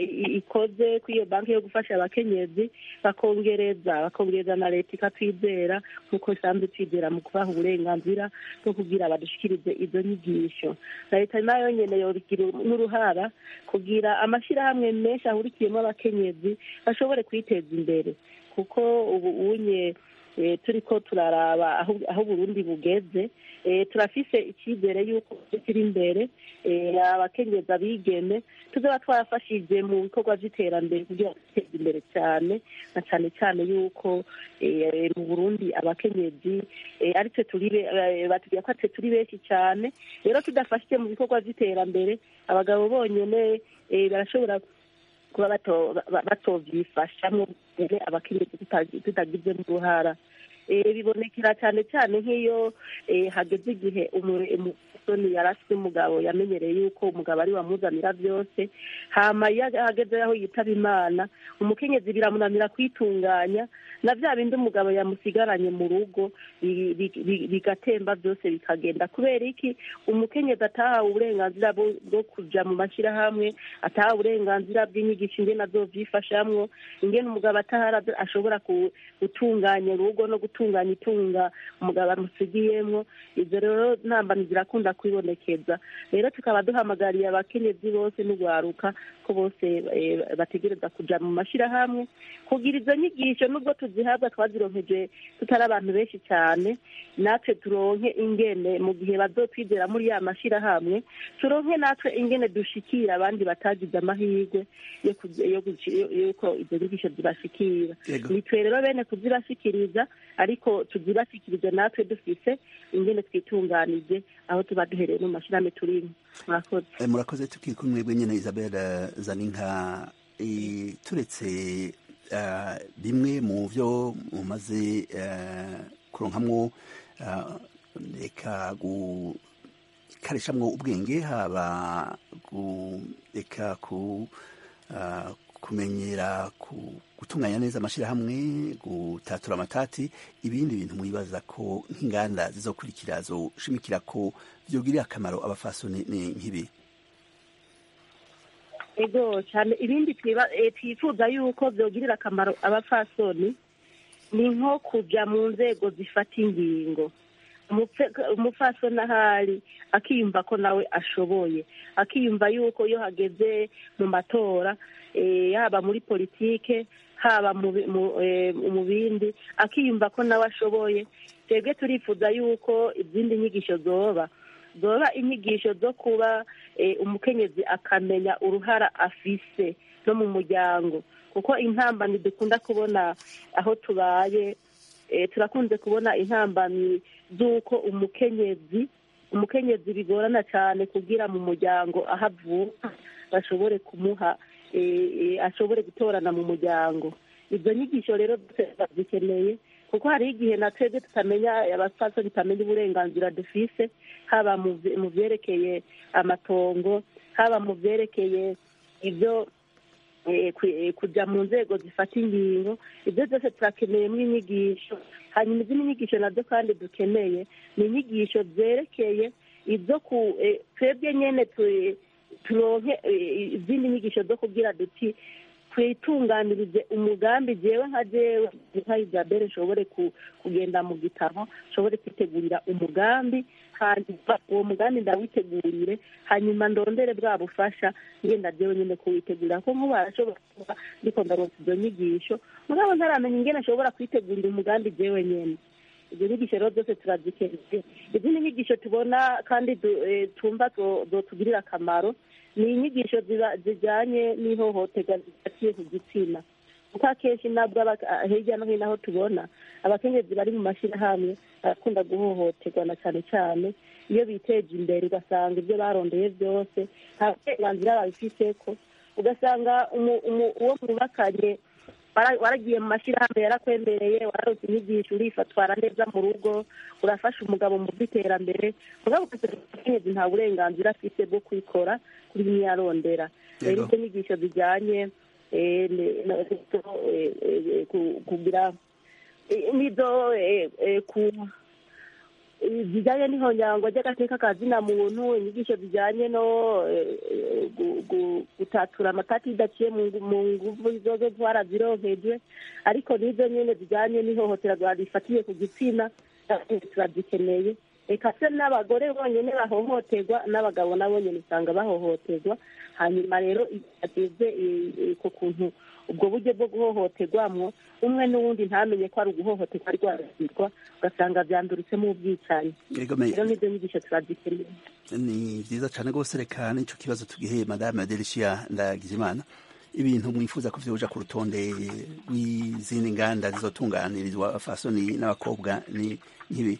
ikoze kuri iyo banki yo gufasha abakenyezi bakongereza bakongereza na leta ikatwizera nk'uko isanzwe twizera mu kubaha uburenganzira bwo kugira badushikirize izo nyigisho na leta nayo nyene yobigira n'uruhara kugira amashyirahamwe menshi ahurikiyemo abakenyezi bashobore kwiteza imbere kuko ubu unye turi ko turaraba aho burundi bugeze turafise icyizere y'uko kiri imbere abakenyezi abigeme tuzaba twarafashije mu bikorwa by'iterambere kugira ngo duteze imbere cyane na cyane cyane y'uko mu burundi abakenyezi aritwe turi batubwira ko turi benshi cyane rero tudafashije mu bikorwa by'iterambere abagabo bonyine barashobora kuba batobyifashamo abakenyezi tutagizemo uruhara bibonekera cyane cyane nk'iyo hageze igihe umusoni yari afite umugabo yamenyereye yuko umugabo ari wamuzanira byose hama iyo hageze aho yitaba imana umukenyezi biramunanira kwitunganya na bya bindi umugabo yamusigaranye mu rugo bigatemba byose bikagenda kubera iki umukenyezi atahawe uburenganzira bwo kuja mu mashyirahamwe atahawe uburenganzira bw'inyigisho ingene azovyifashamwo ingene umugabo atahara ashobora gutunganya urugo no gutunganya itunga umugabo amusigiyemwo ivyo rero ntambani zirakunda kwibonekeza rero tukaba duhamagariye abakenyezi bose n'ugwaruka ko bose bategereza kuja mu mashyirahamwe kugira izo nyigisho nubwo tuzihabwa twazironkeje tutari abantu benshi cyane natwe turonke ingene mu gihe bazotwizera muri ya mashyirahamwe turonke natwe ingene dushikira abandi batagize amahirwe yuko izo nyigisho zibashikira nitwe rero bene kuzibashikiriza ariko tuzibashikirize natwe dufise ingene twitunganije aho tuba duhereye mu mashyirahamwe turimo murakoze murakoze tukiri kumwe nyine isabelle zaninka turetse bimwe mu byo mumaze kuronkamwo reka gukarishamwo ubwenge haba kureka ku ah, kumenyera ku- gutunganya neza amashyirahamwe gutatura amatati ibindi bintu mwibaza ko nk'inganda zizokurikira zoshimikira ko vyogirira akamaro abafasoni ni nk'ibi ego cyane ibindi twiba- eh, twifuza yuko byogirira akamaro abapfasoni ni nko kujya mu nzego zifata ingingo Umupfe- umupfasoni ahari akiyumva ko nawe ashoboye akiyumva yuko iyo hageze mu matora eh, yaba muri politike haba mu bi- mu, eh, mu bindi akiyumva ko nawe ashoboye twebwe turifuza yuko izindi nyigisho zoba zoba inyigisho zo kuba eh, umukenyezi akamenya uruhara afise no mu muryango kuko intambamyi dukunda kubona aho tubaye eh, turakunze kubona intambamyi z'uko umukenyezi umukenyezi bigorana cyane kugira mu muryango aho avuka bashobore kumuha eh, eh, ashobore gutorana mu muryango izo nyigisho rero zose zikeneye kuko hari igihe na twebwe tutamenya abapfasoni tutamenya uburenganzira dufise haba mu vye- mu vyerekeye amatongo haba mu vyerekeye ibyo eh, ku- eh, kuja mu nzego zifata ingingo ibyo byose turakeneyemo inyigisho hanyuma izindi nyigisho nazo kandi dukeneye ni inyigisho zerekeye ibyo ku eh, twebwe nyene tu- turonke eh, izindi nyigisho zo kugira duti twitunganirize umugambi jewe nka jewe nka isabelle nshobore ku- kugenda mu gitabo nshobore kwitegurira umugambi hanyuma uwo mugambi ndawitegurire hanyuma ndondere bwa bufasha ngenda jewe nyine kuwitegurira ko nk'ubu arashobora kuba ndiko ndaronsa izo nyigisho mugabo ntaramenya ingene ashobora kwitegurira umugambi jewe nyene izo nyigisho rero zose turazikeneye izindi nyigisho tubona kandi du- eh, tumva zo- zotugirira akamaro ni inyigisho ziba- zijyanye n'ihohoterwa zifatiye ku gitsina kuko akenshi nabwo aba- ah, hirya no hino aho tubona abakenyezi bari mu mashyirahamwe barakunda guhohoterwa na cyane cyane iyo biteje imbere ugasanga ibyo barondeye byose nta burenganzira babifiteko ugasanga umu- umu- uwo mwubakanye wara- waragiye mu mashyirahamwe yarakwemereye wararonse inyigisho urifatwara neza mu rugo urafasha umugabo mu by'iterambere mugabo ugasanga umukenyezi nta burenganzira afite bwo kwikora kuri bimwe yarondera rero Yego. izo nyigisho zijyanye eh, ne- no- eh, eh, ku- kugira eh, nizo eh, eh, ku zijyanye n'ihonyangwa ry'agateka ka zina muntu inyigisho zijyanye no eh, eh, gu- gu- gutatura amatati bidaciye mu ngu- mu nguvu zozo twarazironkejwe ariko n'izo nyene zijyanye n'ihohoterwa rifatiye ku gitsina eh, turazikeneye reka se n'abagore bonyene bahohoterwa n'abagabo nabo nyene usanga bahohoterwa hanyuma rero iyo ageze eh, eh, ku kuntu ubwo buryo bwo guhohoterwamwo umwe n'uwundi ntamenye ko ari uguhohoterwa ari rwarasirwa ugasanga vyanduritsemo ubwicanyi Yego, me- rero n'izo nyigisho turazikeneye ni vyiza cane rwose reka n'ico kibazo tugihe madame Delicia Ndagijimana ibintu mwifuza ko vyoja ku rutonde rw'izindi nganda zizotunganirizwa abafasoni n'abakobwa ni nk'ibi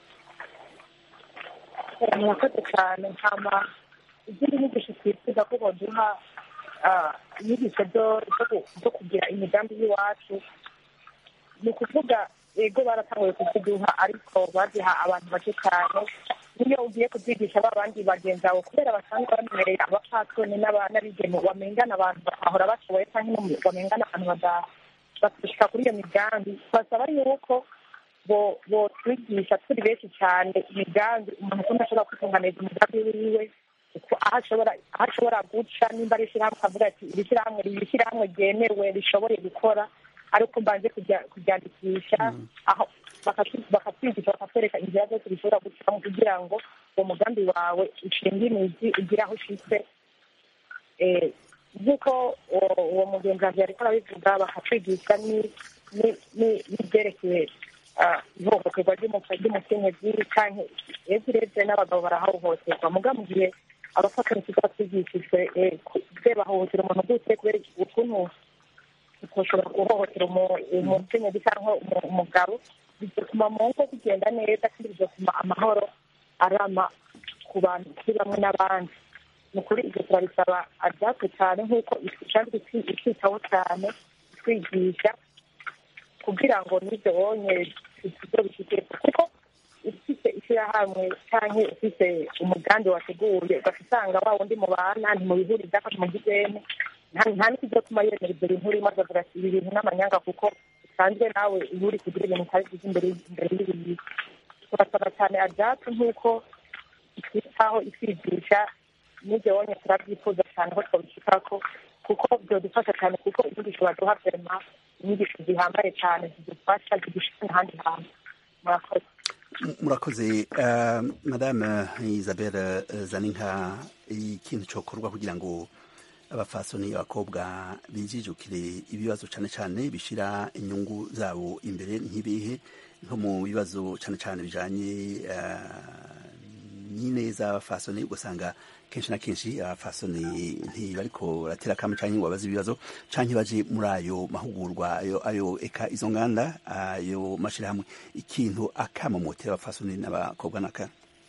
murakoze cyane nkama izindi nyigisho twifuza ko boduha ah, inyigisho zo- zo ku- zo kugira imigambi y'iwacu ni ukuvuga ego baratanguye kuziduha ariko baziha abantu bake cyane niyo ugiye kuzigisha ba bandi bagenzi bawe kubera basanzwe bamenyereye abapfasoni n'aba- n'abigeme bamengana abantu bakahora bashoboye cyangwa bamengana abantu bada- batushika kuri iyo migambi basaba yuko bo botwigisha turi benshi cyane imigambi umuntu kumwe ashobora kwitunganiza umugambi wiwe uko aho ashobora aho ashobora guca nimba ari ishyirahamwe akavuga ati iri shyirahamwe iri shyirahamwe ryemewe rishoboye gukora ariko mbanze kujya- kuryandikisha aho bakatwi- bakatwigisha bakatwereka inzira zose bishobora gucamo kugira ngo uwo mugambi wawe ushinge imizi ugire aho ushitse Eh, nk'uko uwo- uwo mugenzi wanjye ariko arabivuga bakatwigisha ni- ni- ni- n'ibyerekeye ah, ihohoterwa ry'umu- ry'umukenyezi canke iyo urebye n'abagabo barahohoterwa muga mu gihe abafatanya tuba twigishijwe eh, ku- bwe bahohotera umuntu gute kubera ukuntu utoshobora guhohotera umu- umukenyezi cyangwa umu- umugabo bigatuma mu ngo bigenda neza kandi bigatuma amahoro arama ku bantu kuri bamwe n'abandi ni ukuri ibyo turabisaba abyatwe cyane nk'uko isanzwe itwitaho cyane twigisha kugira ngo n'ibyo bonye ibyo bifite kuko ufite ishyirahamwe cyangwa ufite umugambi wateguye ugahita usanga wa wundi mubana ntimubihuriza ko ntimugizene nta nta n'ikizatuma yemera ibyo bintu urimo akavuga ati ibi bintu n'amanyanga kuko usanzwe nawe iyo uri kugira ibintu utari byiza imbere imbere y'ibintu turasaba cyane ajacu nk'uko twitaho itwigisha n'ibyo wonye turabyifuza cyane ko twabishikako kuko byadufasha cyane kuko inyigisho baduha vema inyigisho zihambaye cyane zidufasha zidushika n'ahandi hantu murakoze murakoze uh, madame isabelle uh, zaninka ikintu cokorwa kugira ngo abafasoni abakobwa bijijukire ibibazo cane cane bishira inyungu zabo imbere nk'ibihe nko mu bibazo cane cane bijanye uh, n'ineza abafasoni ugasanga kenshi na kenshi abafasoni ntibariko baratera kamwe canke ngo babaze ibibazo canke baje muri ayo mahugurwa ayo ayo eka izo nganda ayo mashirahamwe ikintu akamomotera abafasoni n'abakobwa naka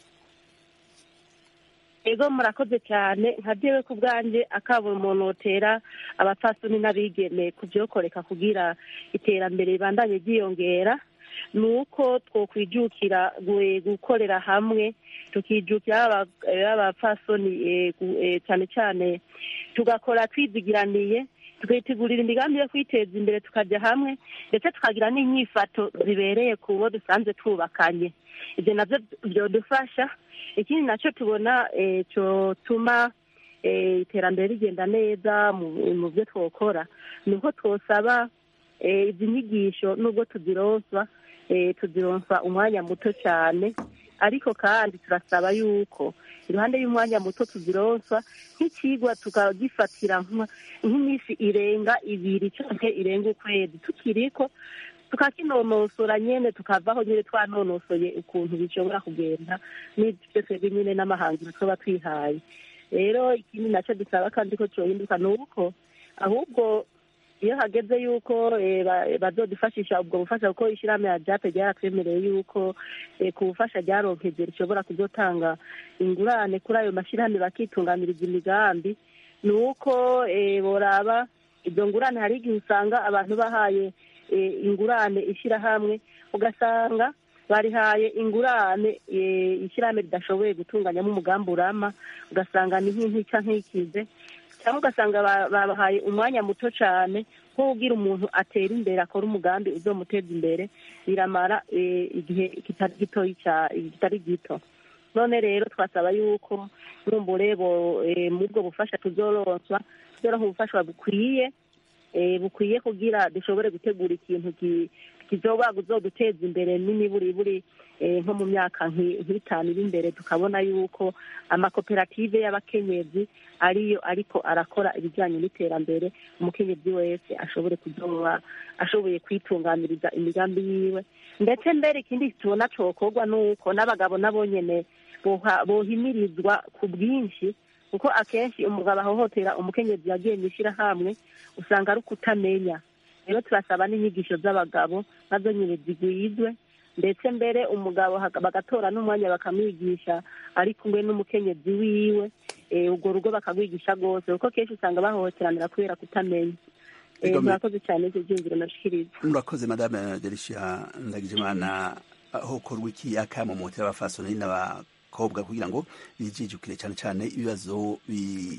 ego murakoze cyane nka jewe ku bwanjye akabura umuntu wotera abapfasoni n'abigeme kubyokoreka kugira iterambere ribandanye ryiyongera ni uko twokwijukira gu- gukorera hamwe tukijukira abapfasoni cyane cyane tugakora twizigiraniye tukitegurira imigambi yo kwiteza imbere tukajya hamwe ndetse tukagira n'inyifato zibereye ku bo dusanzwe twubakanye ibyo nabyo byodufasha ikindi nacyo tubona eh, cyotuma eh, iterambere rigenda neza mu mu byo twokora ni uko twosaba eh, izi nyigisho nubwo tuzironswa eh, tuzironswa umwanya muto cyane ariko kandi turasaba yuko iruhande y'umwanya muto tuzironswa nk'ikigwa tukagifatira nka- nk'iminsi irenga ibiri cyangwa irenga ukwezi tukiriko tukakinonosora nyene tukavaho nyene twanonosoye ukuntu bishobora kugenda n'ibyo twebwe nyene n'amahangiro tuba twihaye rero ikindi nacyo dusaba kandi ko cohinduka ni uko ahubwo iyo hageze yuko eh, ba- bazodufashisha ubwo bufasha kuko ishyirahamwe ya jape ryaratwemereye yuko eh, ku bufasha ryaronkeje rishobora kuzotanga ingurane kuri ayo mashyirahamwe bakitunganiriza imigambi ni uko eh, boraba izo ngurane hari igihe usanga abantu bahaye eh, ingurane ishyirahamwe ugasanga barihaye ingurane eh, ishyirahamwe ridashoboye gutunganyamo umugambi urama ugasanga ni nk'intica nk'ikize cyangwa ugasanga ba- babahaye umwanya muto cyane nko kugira umuntu atera imbere akora umugambi uzomuteza imbere biramara eh, igihe kitari gitoyi cya- kitari gito none rero twasaba yuko numbure bo eh, muri ubwo bufasha tuzoronswa tuzoronka ubufasha bukwiye eh, bukwiye kugira dushobore gutegura ikintu ki- kizoba kuzoduteza imbere n'imiburiburi eh, nko mu myaka nki- nk'itanu iri imbere tukabona yuko amakoperative y'abakenyezi ariyo ariko arakora ibijyanye n'iterambere umukenyezi wese ashobore kuzoba ashoboye kwitunganiriza imigambi yiwe ndetse mbere ikindi tubona cokorwa ni uko n'abagabo nabo nyene boha- bohimirizwa ku bwinshi kuko akenshi umugabo ahohotera umukenyezi yagiye mu ishyirahamwe usanga ari ukutamenya rero turasaba n'inyigisho z'abagabo nazo nyine zigwizwe ndetse mbere umugabo haka- bagatora n'umwanya bakamwigisha ari kumwe n'umukenyezi wiwe eh, urwo rugo bakarwigisha rwose kuko kenshi usanga bahohoteranira kubera kutamenya Eh, Ego, me- murakoze cyane ivyo vyiyumviro nashikiriza murakoze madame delicia ndagijimana hokorwa iki akamomotera abafasoni n'abakobwa kugira ngo bijijukire cyane cyane ibibazo bi-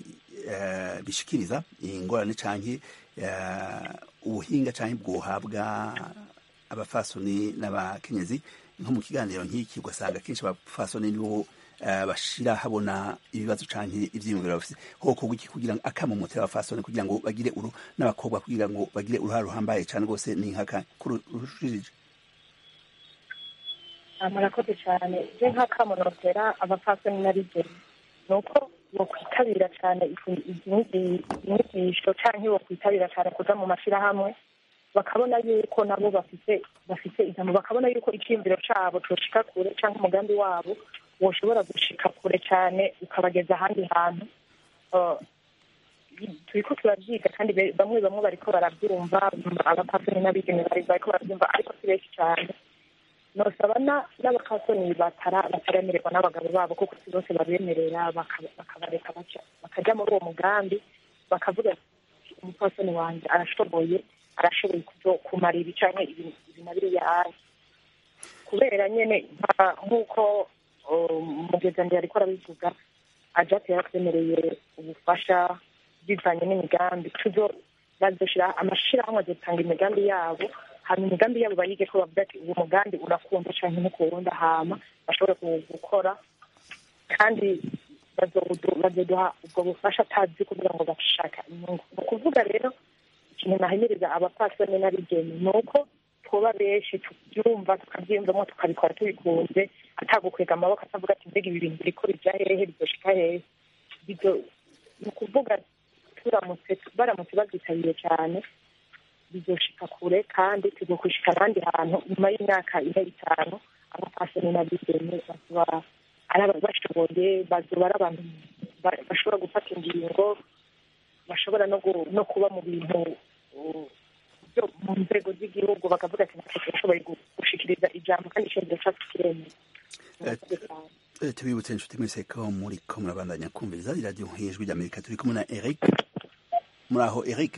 eh, bishikiriza ingorane canke eh, ubuhinga canke bwohabwa abafasoni n'abakenyezi nko mu kiganiro nk'iki ugasanga kenshi abafasoni nibo eh, bashira habona ibibazo canke ivyiyumviro bafise hokorwa iki kugira ngo akamomotera abafasoni kugira ngo bagire uru n'abakobwa kugira ngo bagire uruhare ruhambaye cane rwose ni nkaka kurushirije Ah, murakoze cyane je nk'akamunotera abapfasoni n'abigeme ni uko bokwitabira cyane izi- izi nyigi- izi nyigisho canke bokwitabira cyane kuja mu mashirahamwe bakabona yuko nabo bafite bafite ijambo bakabona yuko icyiyumviro cabo coshika kure canke umugambi wabo woshobora gushika kure cyane ukabageza ahandi hantu Ah, turiko turabyiga kandi be- bamwe bamwe bariko barabyumva abapfasoni n'abigeme bari- bariko barabyumva ariko si benshi cyane nosaba na- n'abapfasoni batara- bataremererwa n'abagabo babo kuko si bose babemerera baka- bakabareka baca bakajya muri uwo mugambi bakavuga ati umupfasoni wanjye arashoboye arashoboye kuzo- kumara ibi canke ibi ibi na biriya ari kubera nyene nka- nk'uko mugezanire ariko arabivuga ajate yaratwemereye ubufasha bivanye n'imigambi tuzo bazoshira amashirahamwe azotanga imigambi yabo hama imigambi yabo bayige ko bavuga ati uwo mugambi urakunda canke ntukunda hama bashobore ku- gukora kandi bazodu- bazoduha ubwo bufasha atazi kugira ngo bashaka inyungu ni ukuvuga rero ikintu nahimiriza abapfasoni n'abigeme ni uko tuba benshi tubyumva tukabyiyumvamo tukabikora tubikunze atagukwega amaboko atavuga ati mbega ibi bintu biriko bija hehe bizoshika hehe Bizo- ni ukuvuga turamutse baramutse babyitabiriye cyane bizoshika kure kandi tuzokwishika ahandi hantu nyuma y'imyaka ine itanu abapfasoni n'abigeme bazoba ari aba- bashoboye bazoba ari abantu ba- bashobora gufata ingingo bashobora no gu- no kuba mu bintu uh, byo mu nzego z'igihugu bakavuga ati natwe turashoboye gu- gushikiriza ijambo kandi icyemezo cyacu kiremeye Murakoze cyane. Eh, tubibutse inshuti mwese ko muriko murabandanya kumviriza iradiyo ijwi ry'amerika turi kumwe na eric muri aho eric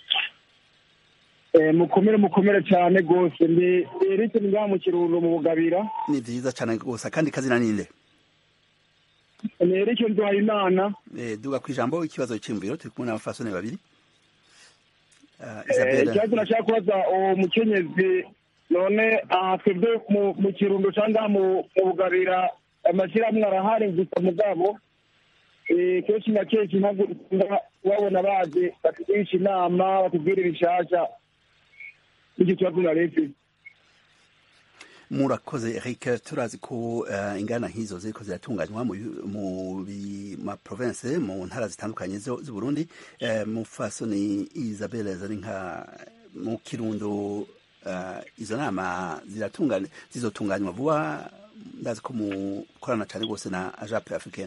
Eh, mukomere mukomere cyane rwose ndi Eric ni ngaha mu kirundo mu bugabira ni vyiza cane rwose akandi kazina ninde ni Eric Nduhayimana Eh, duga kw'ijambo ikibazo c'imviro turi kumwe n'abafasoni babiri Ah, Eh, isabelle ikibazo nashaka kubaza uwo mukenyezi none aha twebwe mu- mu kirundo cyangwa mu mu bugabira amashyirahamwe arahari gusa mugabo eh, kenshi na kenshi ntabwo dukunda kubabona baje batugirisha inama batubwira ibishasha n'icyo kibazo naretse murakoze eric turazi ko eh, ingana nk'izo ziriko ziratunganywa mu mu bi- ma province mu ntara zitandukanye zo- z'uburundi Eh, mufasoni isabelle zari nka mu kirundo eh, izo nama ziratunganya zizotunganywa vuba ndazi ko mukorana cane rwose na ajape africaine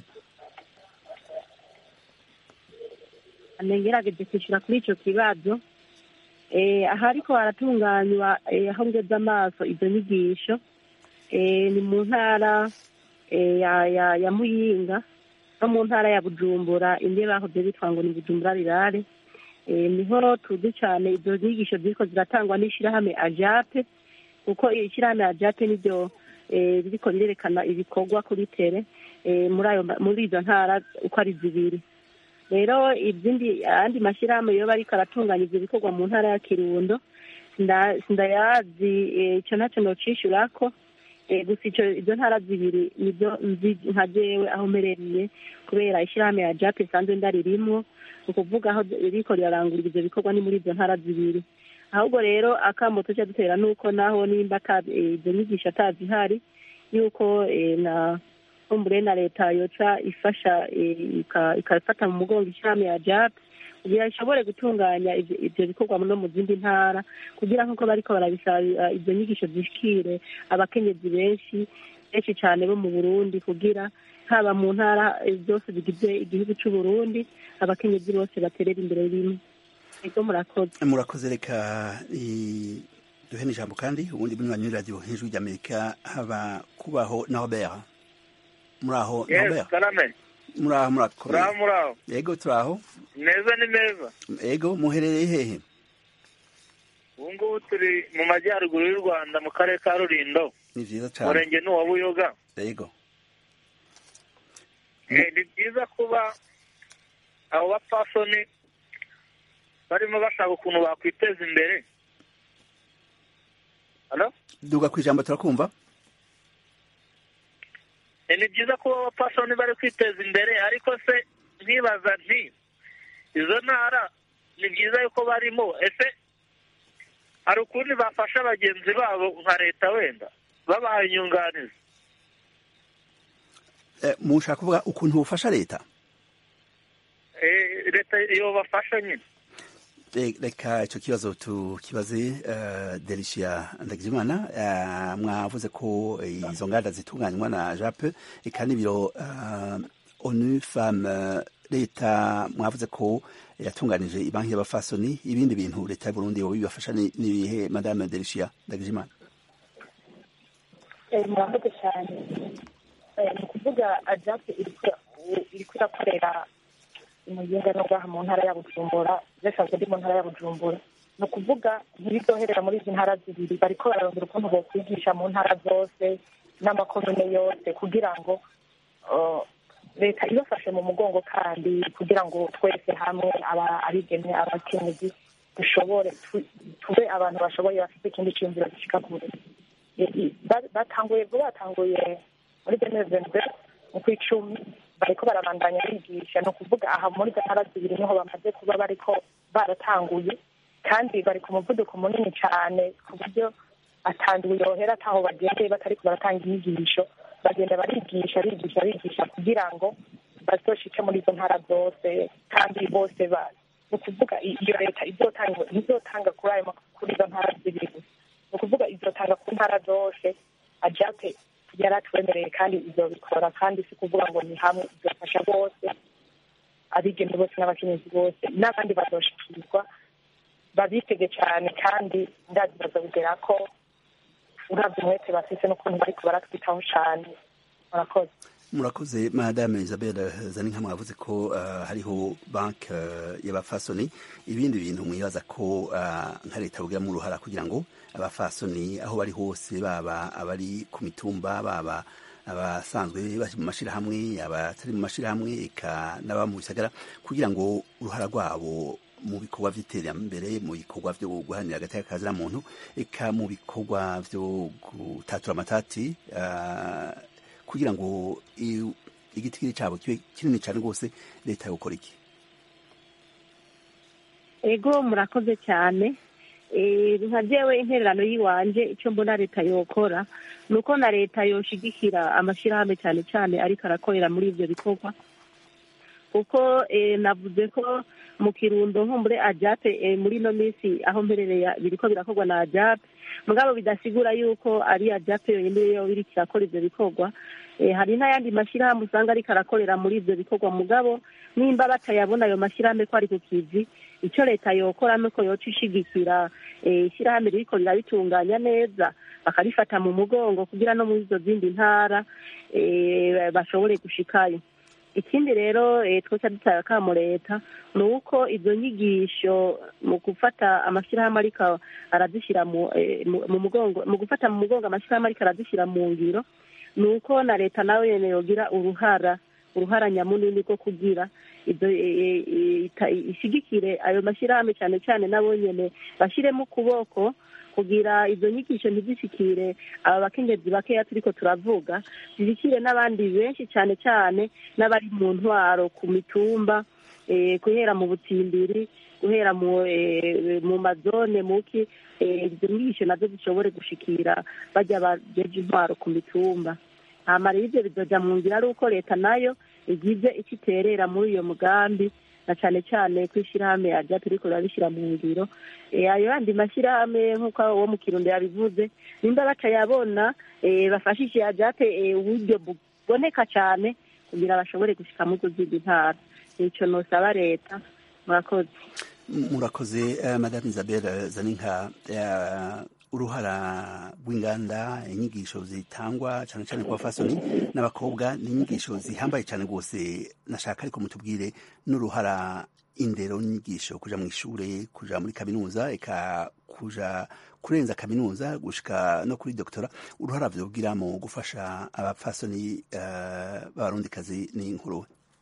nengerageje kwishyura kuri icyo kibazo eh, aha ariko haratunganywa eh, aho ngeze amaso izo nyigisho eh, ni mu ntara eh, ya, ya, ya muyinga no mu ntara ya bujumbura indi bahoze bitwa ngo ni bujumbura rirare eh, niho tuzi cyane izo nyigisho ziriko ziratangwa n'ishyirahamwe ajape kuko ishyirahamwe ajape niryo eh, ririko rirerekana ibikorwa kuri tere eh, muri ayo ma- muri izo ntara uko ari zibiri rero izindi ayandi mashyirahamwe yo bariko aratunganya ivyo bikorwa mu ntara ya kirundo nda- sindayazi eh, ico ntacyo nocishurako eh, gusa ico izo ntara zibiri nizo nzi nka jewe aho mperereye kubera ishyirahamwe ya jape isanzwe ndaririmwo ni ukuvuga aho ririko rirarangurira ivyo bikorwa ni muri izo ntara zibiri ahubwo rero akamo tuca dutera nuko naho nimba ata- eh, izo nyigisho atazihari yuko eh, na kumbure na leta yoca ifasha eh, ika- ikafata mu mugongo ishami ya jap kugira ishobore gutunganya ivyo ivyo bikorwa no mu zindi ntara kugira nk'uko bariko barabisaba izo nyigisho zishikire abakenyezi benshi benshi cane bo mu burundi kugira haba mu ntara eh, zose zigize igihugu c'uburundi abakenyezi bose baterera imbere rimwe ego murakoze murakoze reka i- duhe n'ijambo kandi ubundi bunywanyi radio ijwi ry'amerika haba kubaho na robert muri aho yes robert karame muri aho murakomeye muraho muraho yego turaho meza ni meza yego muherereye hehe ubu ngubu turi mu majyaruguru y'u rwanda mu karere ka rulindo ni vyiza cane umurenge ni uwa buyoga yego Eh, ni byiza kuba abo bapfasoni barimo bashaka ukuntu bakwiteza imbere Hello? duga kw'ijambo turakumva Eh, ni byiza kuba abapfasoni bari kwiteza imbere ariko se nkibaza nti izo ntara ni byiza yuko barimo ese hari ukundi bafasha bagenzi babo nka leta wenda babahaye inyunganizi Eh, mushaka kuvuga ukuntu bufasha leta Eh, leta iyo bafasha nyine Eh, reka ico kibazo tukibaze uh, Delicia Ndagijimana uh, mwavuze ko eh, izo nganda zitunganywa na JAP eka n'ibiro uh, ONU Femme leta mwavuze ko yatunganije ibanki y'abafasoni ibindi bintu leta y'u Burundi yoba bibafasha ni ni ibihe madame Delicia Ndagijimana Eh, murakoze cyane Eh, ni ukuvuga ajape iriko iriko irakorera umuyinga no ngaha mu ntara ya bujumbura zasanzwe ndi mu ntara ya bujumbura ni ukuvuga ntibiryoherera muri izi ntara zibiri bariko bararondera ukuntu bokwigisha mu ntara zose n'amakomine yose kugira ngo uh, leta ibafashe mu mugongo kandi kugira ngo twese hamwe aba- abigeme abakenyezi dushobore tu- tube abantu bashoboye bafite ikindi cyumviro gishika kure I- i- ba- batanguye vuba batanguye muri denezembe mu kw'icumi bariko barabandanya bigisha ni ukuvuga aha muri izo ntara zibiri niho bamaze kuba bariko baratanguye kandi bari ku muvuduko munini cyane ku buryo atanduye yohera ataho bagendeye batariko baratanga inyigisho bagenda barigisha bigisha bigisha kugira ngo bazoshike muri izo ntara zose kandi bose ba ni ukuvuga i- iyo leta izotanga izotanga kuri ayo ma- kuri izo ntara zibiri gusa ni ukuvuga izotanga ku ntara zose ajape yaratwemereye kandi izobikora kandi si kuvuga ngo ni hamwe izofasha bose abigeme bose n'abakenyezi bose n'abandi bazoshikirwa babitege cyane kandi ndazi bazobigera ko uravye umwete bafise n'ukuntu bariko baratwitaho cane murakoze murakoze madame isabelle zaninka mwavuze ko uh, hariho banki uh, y'abafasoni ibindi bintu mwibaza ko uh, nka leta bugiramo uruhara kugira ngo abafasoni aho bari hose baba abari ku mitumba baba abasanzwe bari mu mashirahamwe abatari mu mashirahamwe eka n'aba mu bisagara kugira ngo uruhara rwabo mu bikorwa by'iterambere mu bikorwa byo guharanira hagati y'akazi na muntu eka mu bikorwa byo gutatura amatati uh, kugira ngo i- igitigiri cyabo kibe kinini cyane rwose leta yokora iki ego murakoze cyane Eh, nka jewe intererano y'iwanje icyo mbona leta yokora ni uko na leta yoshigikira amashyirahamwe cyane cyane ariko arakorera muri ibyo bikorwa kuko eh, navuze ko mu kirundo nko muri ajape eh, muri ino minsi aho mperereye biriko birakorwa na ajape mugabo bidasigura yuko ari ajape yonyine yo iriko irakora ivyo bikorwa Eh, hari n'ayandi mashyirahamwe usanga ariko arakorera muri ivyo bikorwa mugabo nimba batayabona ayo mashyirahamwe ko ari ku kivi icyo leta yokora nuko yoca ishigikira eh, ishyirahamwe ririko rirabitunganya neza bakarifata mu mugongo kugira no muri izo zindi ntara eh, bashobore gushikayo ikindi rero eh, twoca dutanga akamo leta ni uko izo nyigisho mu gufata amashyirahamwe ariko arazishyira mu eh, mu- mu mugongo mu gufata mu mugongo amashyirahamwe ariko arazishyira mu ngiro ni uko na leta nawe yene yogira uruhara uruhara nyamunini rwo kugira ibyo eh, eh, ita- ishigikire ayo mashyirahamwe cyane cyane nabo nyene bashyiremo ukuboko kugira izo nyigisho ntizishikire aba bakenyezi bakeya turiko turavuga zishikire n'abandi benshi cyane cyane n'abari mu ntwaro ku mitumba eh, guhera mu butsimbiri guhera mu eh, mu mazone muki eh, izo nyigisho nazo zishobore gushikira bajya bajeje intwaro ku mitumba hama rero ivyo bizoja mu nzira ari uko leta nayo igize icyo iterera muri uyo mugambi na cane cane ko ishirahamwe aja turiko rirabishira mu ngiro Eh, ayo yandi mashyirahamwe nk'uko wo mu kirundo yabivuze nimba batayabona eh, bafashishe ajate eh, uburyo buboneka cane kugira bashobore gushika muri izo zindi ntara nico nosaba leta murakoze murakoze uh, madame isabelle zaninka uh, uruhara rw'inganda inyigisho zitangwa cyane cyane ku bafasoni n'abakobwa ni inyigisho zihambaye cyane rwose nashaka ariko mutubwire n'uruhara indero n'inyigisho kuja mu ishure kuja muri kaminuza eka kuja kurenza kaminuza gushika no kuri doktora uruhara vyobwira mu gufasha abafasoni uh, b'abarundikazi n'inkuru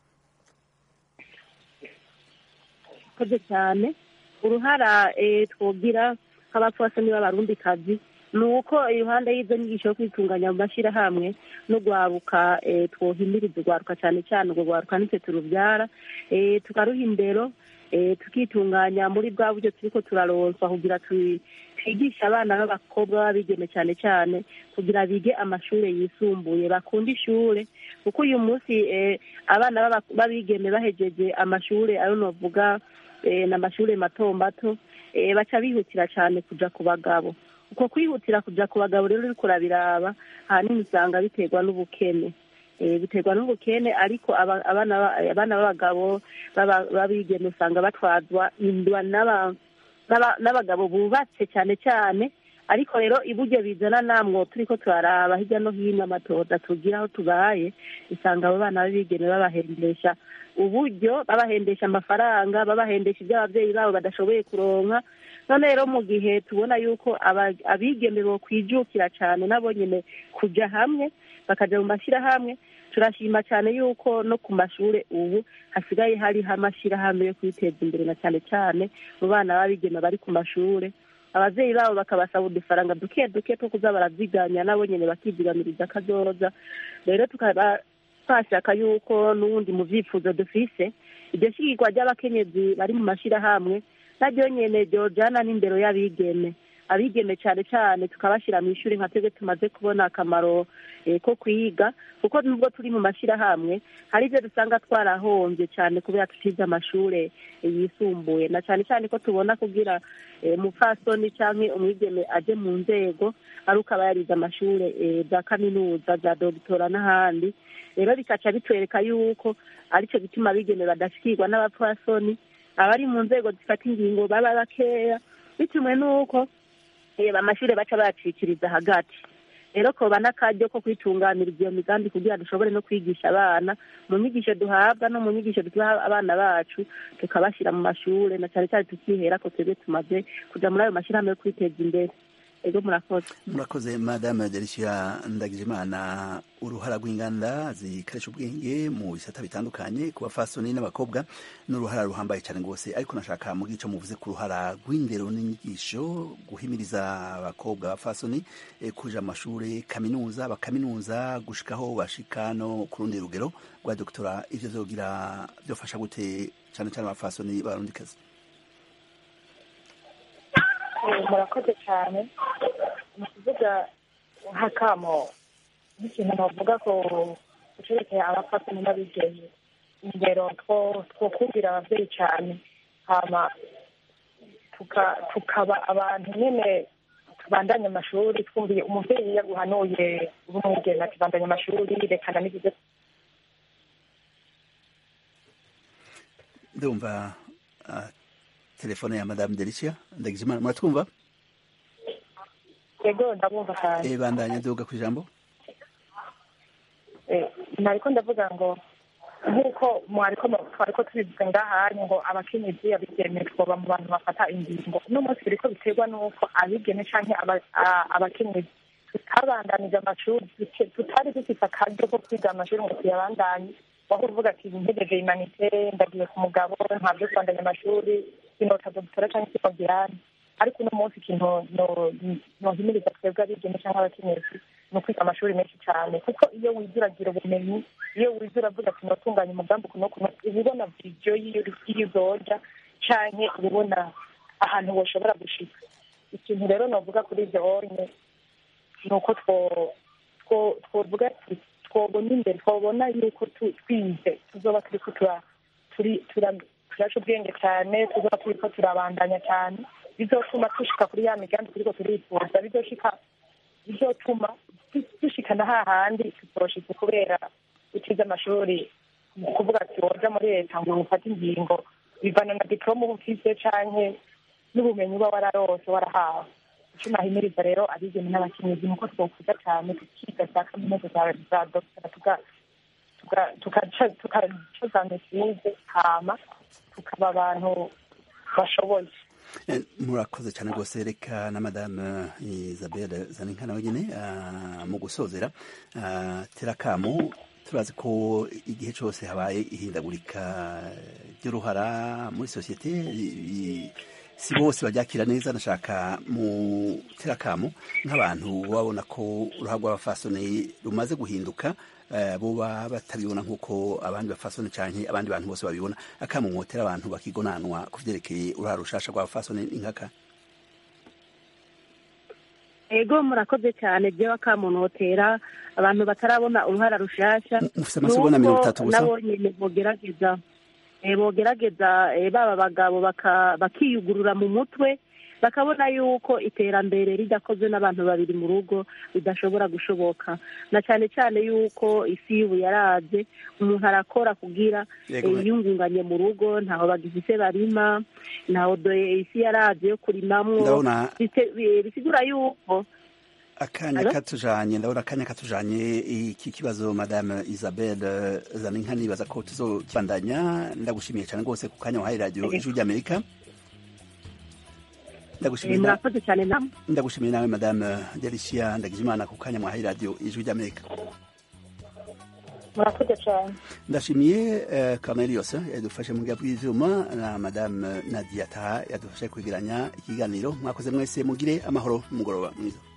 koze cyane uruhara eh, twogira nk'abapfasoni b'abarundikazi ni uko iruhande y'izo nyigisho yo kwitunganya mu mashyirahamwe no gwaruka eh, twohimiriza ugwaruka cyane cyane urwo gwaruka nitwe turubyara eh, tukaruha indero eh, tukitunganya muri bwa buryo turiko turaronswa kugira twi- twigishe abana b'abakobwa b'abigeme cyane cyane kugira bige amashure yisumbuye bakunda ishure kuko uyu munsi eh, abana b'aba- b'abigeme bahejeje amashure ayo novuga eh, n'amashure mato mato eh, baca bihutira cyane kuja ku bagabo uko kwihutira kuja ku bagabo rero uriko urabiraba ahanini usanga biterwa n'ubukene Eh, biterwa n'ubukene ariko aba- abana ba- abana b'abagabo b'aba- b'abigeme usanga batwazwa indwa n'aba- n'aba- n'abagabo bubatse cyane cyane ariko rero iburyo bizana namwo turiko turaraba hirya no hino amatoda tugira aho tubaye usanga abo bana b'abigeme babahendesha uburyo babahendesha amafaranga babahendesha ibyo ababyeyi babo badashoboye kuronka none rero mu gihe tubona yuko aba- abigeme bokwijukira cyane nabo nyine kujya hamwe bakaja mu mashyirahamwe turashima cyane yuko no ku mashuri ubu hasigaye hariho amashyirahamwe yo kwiteza imbere na cyane cyane mu bana b'abigeme bari ku mashuri ababyeyi babo bakabasaba udufaranga duke duke two kuza baraziganya nabo nyine bakizigamiriza akazoza rero tukaba twashaka yuko n'ubundi mu byifuzo dufise iryo shyigirwa ry'abakenyezi bari mu mashyirahamwe naryo nyene ryojana n'indero y'abigeme abigeme cyane cyane tukabashyira mu ishuri nka twebwe tumaze kubona akamaro eh, ko kwiga kuko nubwo turi mu mashyirahamwe hari ibyo dusanga twarahombye cyane kubera tutize amashuri eh, yisumbuye na cyane cyane ko tubona kugira eh, umupfasoni cyangwa umwigeme aje mu nzego ari uko aba yarize amashuri eh, za kaminuza za dogitora n'ahandi rero bikaca bitwereka yuko aricyo gituma abigeme badashikirwa n'abapfasoni abari mu nzego zifata ingingo baba bakeya bitewe n'uko eh, amashuri baca bayacikiriza hagati rero koba n'akaryo ko kwitunganiriza iyo migambi kugira dushobore no kwigisha abana mu nyigisho duhabwa no mu nyigisho duha abana bacu tukabashyira mu mashuri na cyane cyane tukihera ko twebwe tumaze kuja muri ayo mashyirahamwe yo kwiteza imbere ego murakoze murakoze madame Delicia Ndagijimana uruhara rw'inganda zikoresha ubwenge mu bisata bitandukanye ku bafasoni n'abakobwa n'uruhara ruhambaye cyane rwose ariko nashaka mu gico muvuze ku ruhara rw'indero n'inyigisho guhimiriza abakobwa abafasoni eh, kuja mu mashuri kaminuza bakaminuza gushikaho bashika no ku rundi rugero rwa doktora ivyo vyogira vyofasha gute cyane cyane abafasoni b'abarundikazi Eh, murakoze cyane mu kuvuga nk'akamo nk'ikintu navuga ko gucerekeye abafasoni n'abigeme indero two twokubwira ababyeyi cyane hama tuka- tukaba abantu nyine tubandanye amashuri twumviye umubyeyi iyo aguhanuye uri umwigeme ati bandanye amashuri rekana n'ibyo ndumva ah, telefone ya madame Delicia Ndagijimana muratwumva yego ndabumva cyane eh bandanya duga ku ijambo Eh, nariko ndavuga ngo nk'uko mwariko mu- twariko tubivuga ngahanye ngo abakenyezi abigeme twoba mu bantu bafata ingingo uno munsi biriko biterwa n'uko abigeme canke aba- a- abakenyezi tutabandanije amashuri tuke- tutari dufise akaryo ko kwiga amashuri ngo tuyabandanye waho uvuga ati ntegereje imanite ndagiye ku mugabo ntabyo kubandanya amashuri sinota dogitora canke sinogirane ariko uno munsi ikintu no- nohimiriza twebwe abigeme canke abakenyezi ni ukwiga amashuri menshi cyane kuko iyo wize uragira ubumenyi iyo wize uravuga ati notunganya umugambi kuno kuno uba ubona vidiyo y'iyo iyo uzoja canke uba ubona ahantu woshobora gushika ikintu rero novuga kuri ivyo onye ni uko two- two- twovuga ati twobona imbere twobona yuko tu- twize tuzoba turiko tura- turi- tura- turaca ubwenge cyane tuzoba turiko turabandanya cyane bizotuma dushika kuri ya migambi turiko turifuza bizoshika bizotuma du- dushikana hahandi tuzoshitse kubera utize amashuri mu kuvuga ati woja muri leta ngo ufate ingingo bivana na diplome uba ufise canke n'ubumenyi uba wararose warahawe ico nahimiriza rero abigeme n'abakenyezi nuko twokuza cane tukiga za kaminuza za za dogitera tuga- tuga- tugaca tugaca za mesize hama tukaba abantu bashoboye Eh, murakoze cyane rwose reka na madame isabelle zaninka nawe nyine ah, mu gusozera ah, terakamo turazi ko igihe cyose habaye ihindagurika ry'uruhara muri sosiyete i- i- si bose baryakira neza nashaka mu terakamo nk'abantu babona ko uruhara rw'abafasoni rumaze guhinduka eh, boba batabibona nk'uko abandi bafasoni canke abandi bantu bose babibona akamumotera abantu bakigonanwa ku vyerekeye uruhara rushasha rw'abafasoni inkaka ego murakoze cyane jewe akamunotera abantu batarabona uruhara rushasha mufise amasegonda mirongo itatu gusa nabo nyene bogerageza eh, bogerageza eh, baba bagabo baka- bakiyugurura mu mutwe bakabona yuko iterambere ridakozwe n'abantu babiri mu rugo bidashobora gushoboka na cyane cyane yuko isi y'ubu yaraje umuntu arakora kugira Yego, eh, yiyungunganye mu rugo ntaho bagifise barima ntaho do- isi yaraje yo kurimamwo ndabona bite- bi- bisigura yuko akanya Alo? katujanye ndabona akanya katujanye iki kibazo madame isabelle zaninka nibaza ko tuzokibandanya ndagushimiye cyane rwose ku kanya wahaye radiyo ijwi ry'amerika Eh, ndagushimiye na- murakoze cyane namwe ndagushimiye nawe madame delicia ndagijimana ku kanya mwahaye radiyo ijwi ry'amerika murakoze cyane ndashimiye eh, Cornelius yadufashe mu bwa bw'ivyuma na madame Nadia Taha yadufashe kwegeranya ikiganiro mwakoze mwese mugire amahoro n'umugoroba mwiza